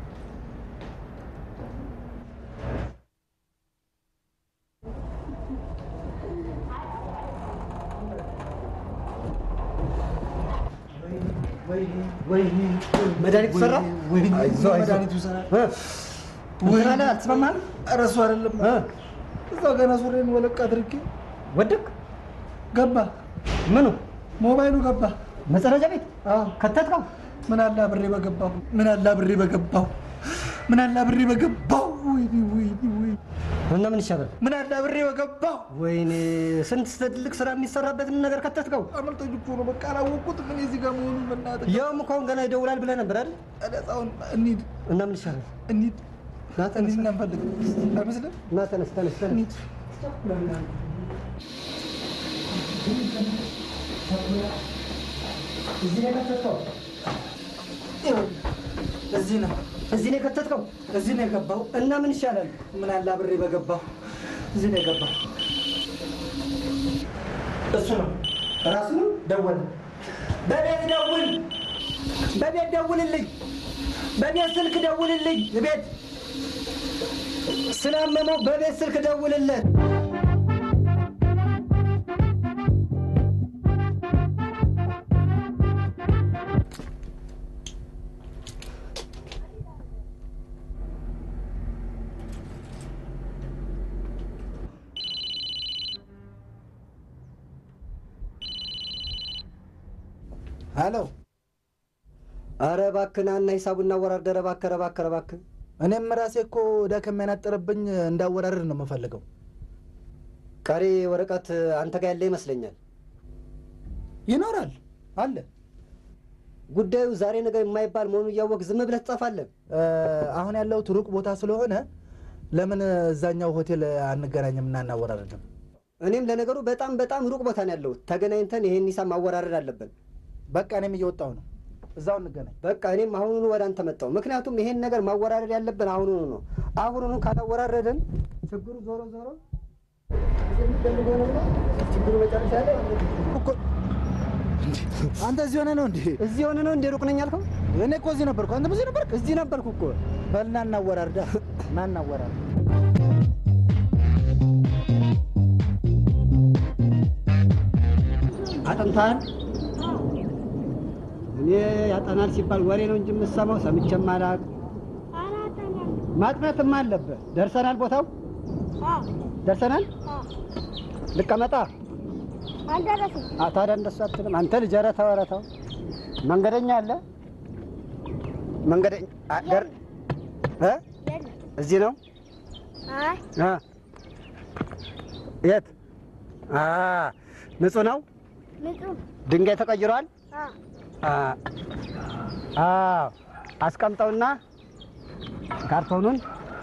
መድኃኒቱ ሰራ አይዞህ አይዞህ መድኃኒቱ ይሰራል እንትን አለ አልተስማማህም ኧረ እሱ አይደለም እዛው ገና ሱሬን ወለቅ አድርጌ ወደቅ ገባ ምኑ ሞባይሉ ገባ መጸዳጃ ቤት ከተትከው ምን አለ አብሬ በገባሁ ምን አለ አብሬ በገባሁ ምን አለ አብሬ በገባሁ ወይኔ ወይኔ ወይኔ እና ምን ይሻላል ምን አለ አብሬ በገባሁ ወይኔ ስንት ትልቅ ስራ የሚሰራበትን ነገር ከተትከው አመልጦኝ እኮ ነው በቃ አላወቅሁትም እኔ እዚህ ጋር መሆኑን በእናትህ ያውም እኮ አሁን ገና ይደውላል ብለህ ነበር አይደል ነፃውን እንሂድ እና ምን ይሻላል እንሂድ ና ተነስ እንሂድ እና እንፈልግ አይመስልም ና ተነስ ተነስ ተነስ እንሂድ እዚህ ነው የከተትከው እዚህ ነው እዚህ ነው የከተትከው እዚህ ነው የገባው እና ምን ይሻላል ምን አለ አብሬ በገባሁ እዚህ ነው የገባው እሱ ነው ራሱ ነው ደወለ በቤት ደውል በቤት ደውልልኝ በቤት ስልክ ደውልልኝ ቤት ስላመመው በቤት ስልክ ደውልለት ሄሎ አረ እባክህ ና እና ሂሳቡን እናወራርደህ። ኧረ እባክህ ኧረ እባክህ ኧረ እባክህ እኔም ራሴ እኮ ዕዳ ከሚያናጥርብኝ እንዳወራርድ ነው የምፈልገው። ቀሪ ወረቀት አንተ ጋር ያለ ይመስለኛል። ይኖራል አለ። ጉዳዩ ዛሬ ነገ የማይባል መሆኑን እያወቅህ ዝም ብለህ ትጠፋለህ። አሁን ያለሁት ሩቅ ቦታ ስለሆነ ለምን እዛኛው ሆቴል አንገናኝም እና እናወራርድም? እኔም ለነገሩ በጣም በጣም ሩቅ ቦታ ነው ያለሁት። ተገናኝተን ይሄን ሂሳብ ማወራረድ አለብን። በቃ እኔም እየወጣሁ ነው። እዛው እንገናኝ። በቃ እኔም አሁኑኑ ወደ አንተ መጣሁ። ምክንያቱም ይሄን ነገር ማወራረድ ያለብን አሁኑኑ ነው። አሁኑኑ ካላወራረድን ችግሩ ዞሮ ዞሮ የሚፈልገው ነው ችግሩ መጨረሻ ላይ አንተ እዚህ ሆነ ነው እንዴ? እዚህ ሆነ ነው እንዴ? ሩቅ ነኝ ያልከው? እኔ እኮ እዚህ ነበርኩ። አንተ እዚህ ነበርክ? እዚህ ነበርኩ እኮ። በል ና እናወራርዳ፣ ና እናወራርዳ። አጥንታል እኔ ያጠናል ሲባል ወሬ ነው እንጂ የምሰማው ሰምቼም አላውቅም። ማጥናትም አለበት። ደርሰናል፣ ቦታው ደርሰናል። ልቀመጣ አልደረስም። አ፣ ታዲያ እንደሱ አትልም አንተ ልጅ። ኧረ ተው ኧረ ተው። መንገደኛ አለ መንገደኛ አ፣ ደር እ እዚህ ነው አይ አ፣ የት አ፣ ንጹህ ነው። ንጹህ ድንጋይ ተቀይሯል። አ አ፣ አዎ አስቀምጠውና ካርቶኑን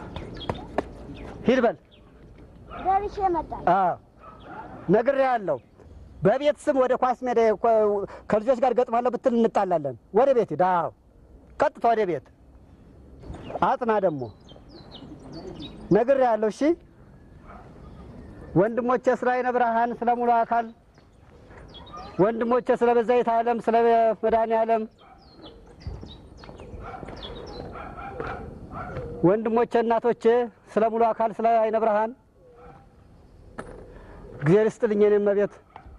ሂድ በል። ደርሼ እመጣለሁ። አዎ ነግሬሃለሁ። በቤት ስም ወደ ኳስ ሜዳ ኮ- ከልጆች ጋር ገጥማለሁ ብትል እንጣላለን። ወደ ቤት ሂድ። አዎ ቀጥታ ወደ ቤት አጥና። ደግሞ ነግሬሃለሁ። እሺ ወንድሞቼ ስለ አይነ ብርሃን፣ ስለ ሙሉ አካል ወንድሞቼ ስለ በዛይት ዓለም፣ ስለ መድኃኔ ዓለም ወንድሞቼ እናቶቼ ስለ ሙሉ አካል፣ ስለ አይነ ብርሃን እግዚአብሔር ይስጥልኝ የኔ እመቤት።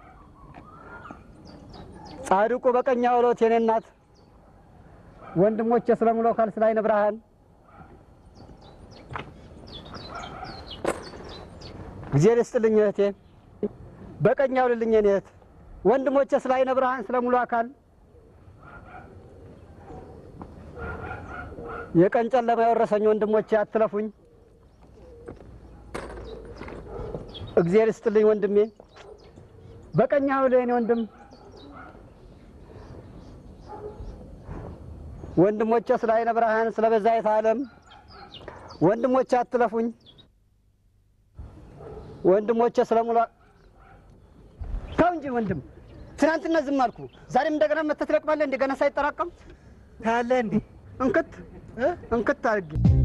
ጻድቁ በቀኝ አውሎት የኔ እናት ወንድሞቼ ስለ ሙሉ አካል ስለ አይነ ብርሃን እግዚአብሔር ይስጥልኝ እህቴ። በቀኝ አውልልኝ የኔ እህት። ወንድሞቼ ስለ አይነ ብርሃን ስለ ሙሉ አካል የቀን ጨለማ የወረሰኝ ወንድሞቼ አትለፉኝ። እግዚአብሔር ይስጥልኝ ወንድሜ። በቀኝ አውል የኔ ወንድም ወንድሞቼ ስለ አይነ ብርሃን ስለ በዛይት ዓለም ወንድሞቼ አትለፉኝ። ወንድሞቼ ስለ ሙሉ ተው እንጂ ወንድም፣ ትናንትና ዝም አልኩ። ዛሬም እንደገና መተህ ትለቅማለህ። እንደገና ሳይጠራቀም ታያለህ እንዴ? እንክት እንክት አድርጌ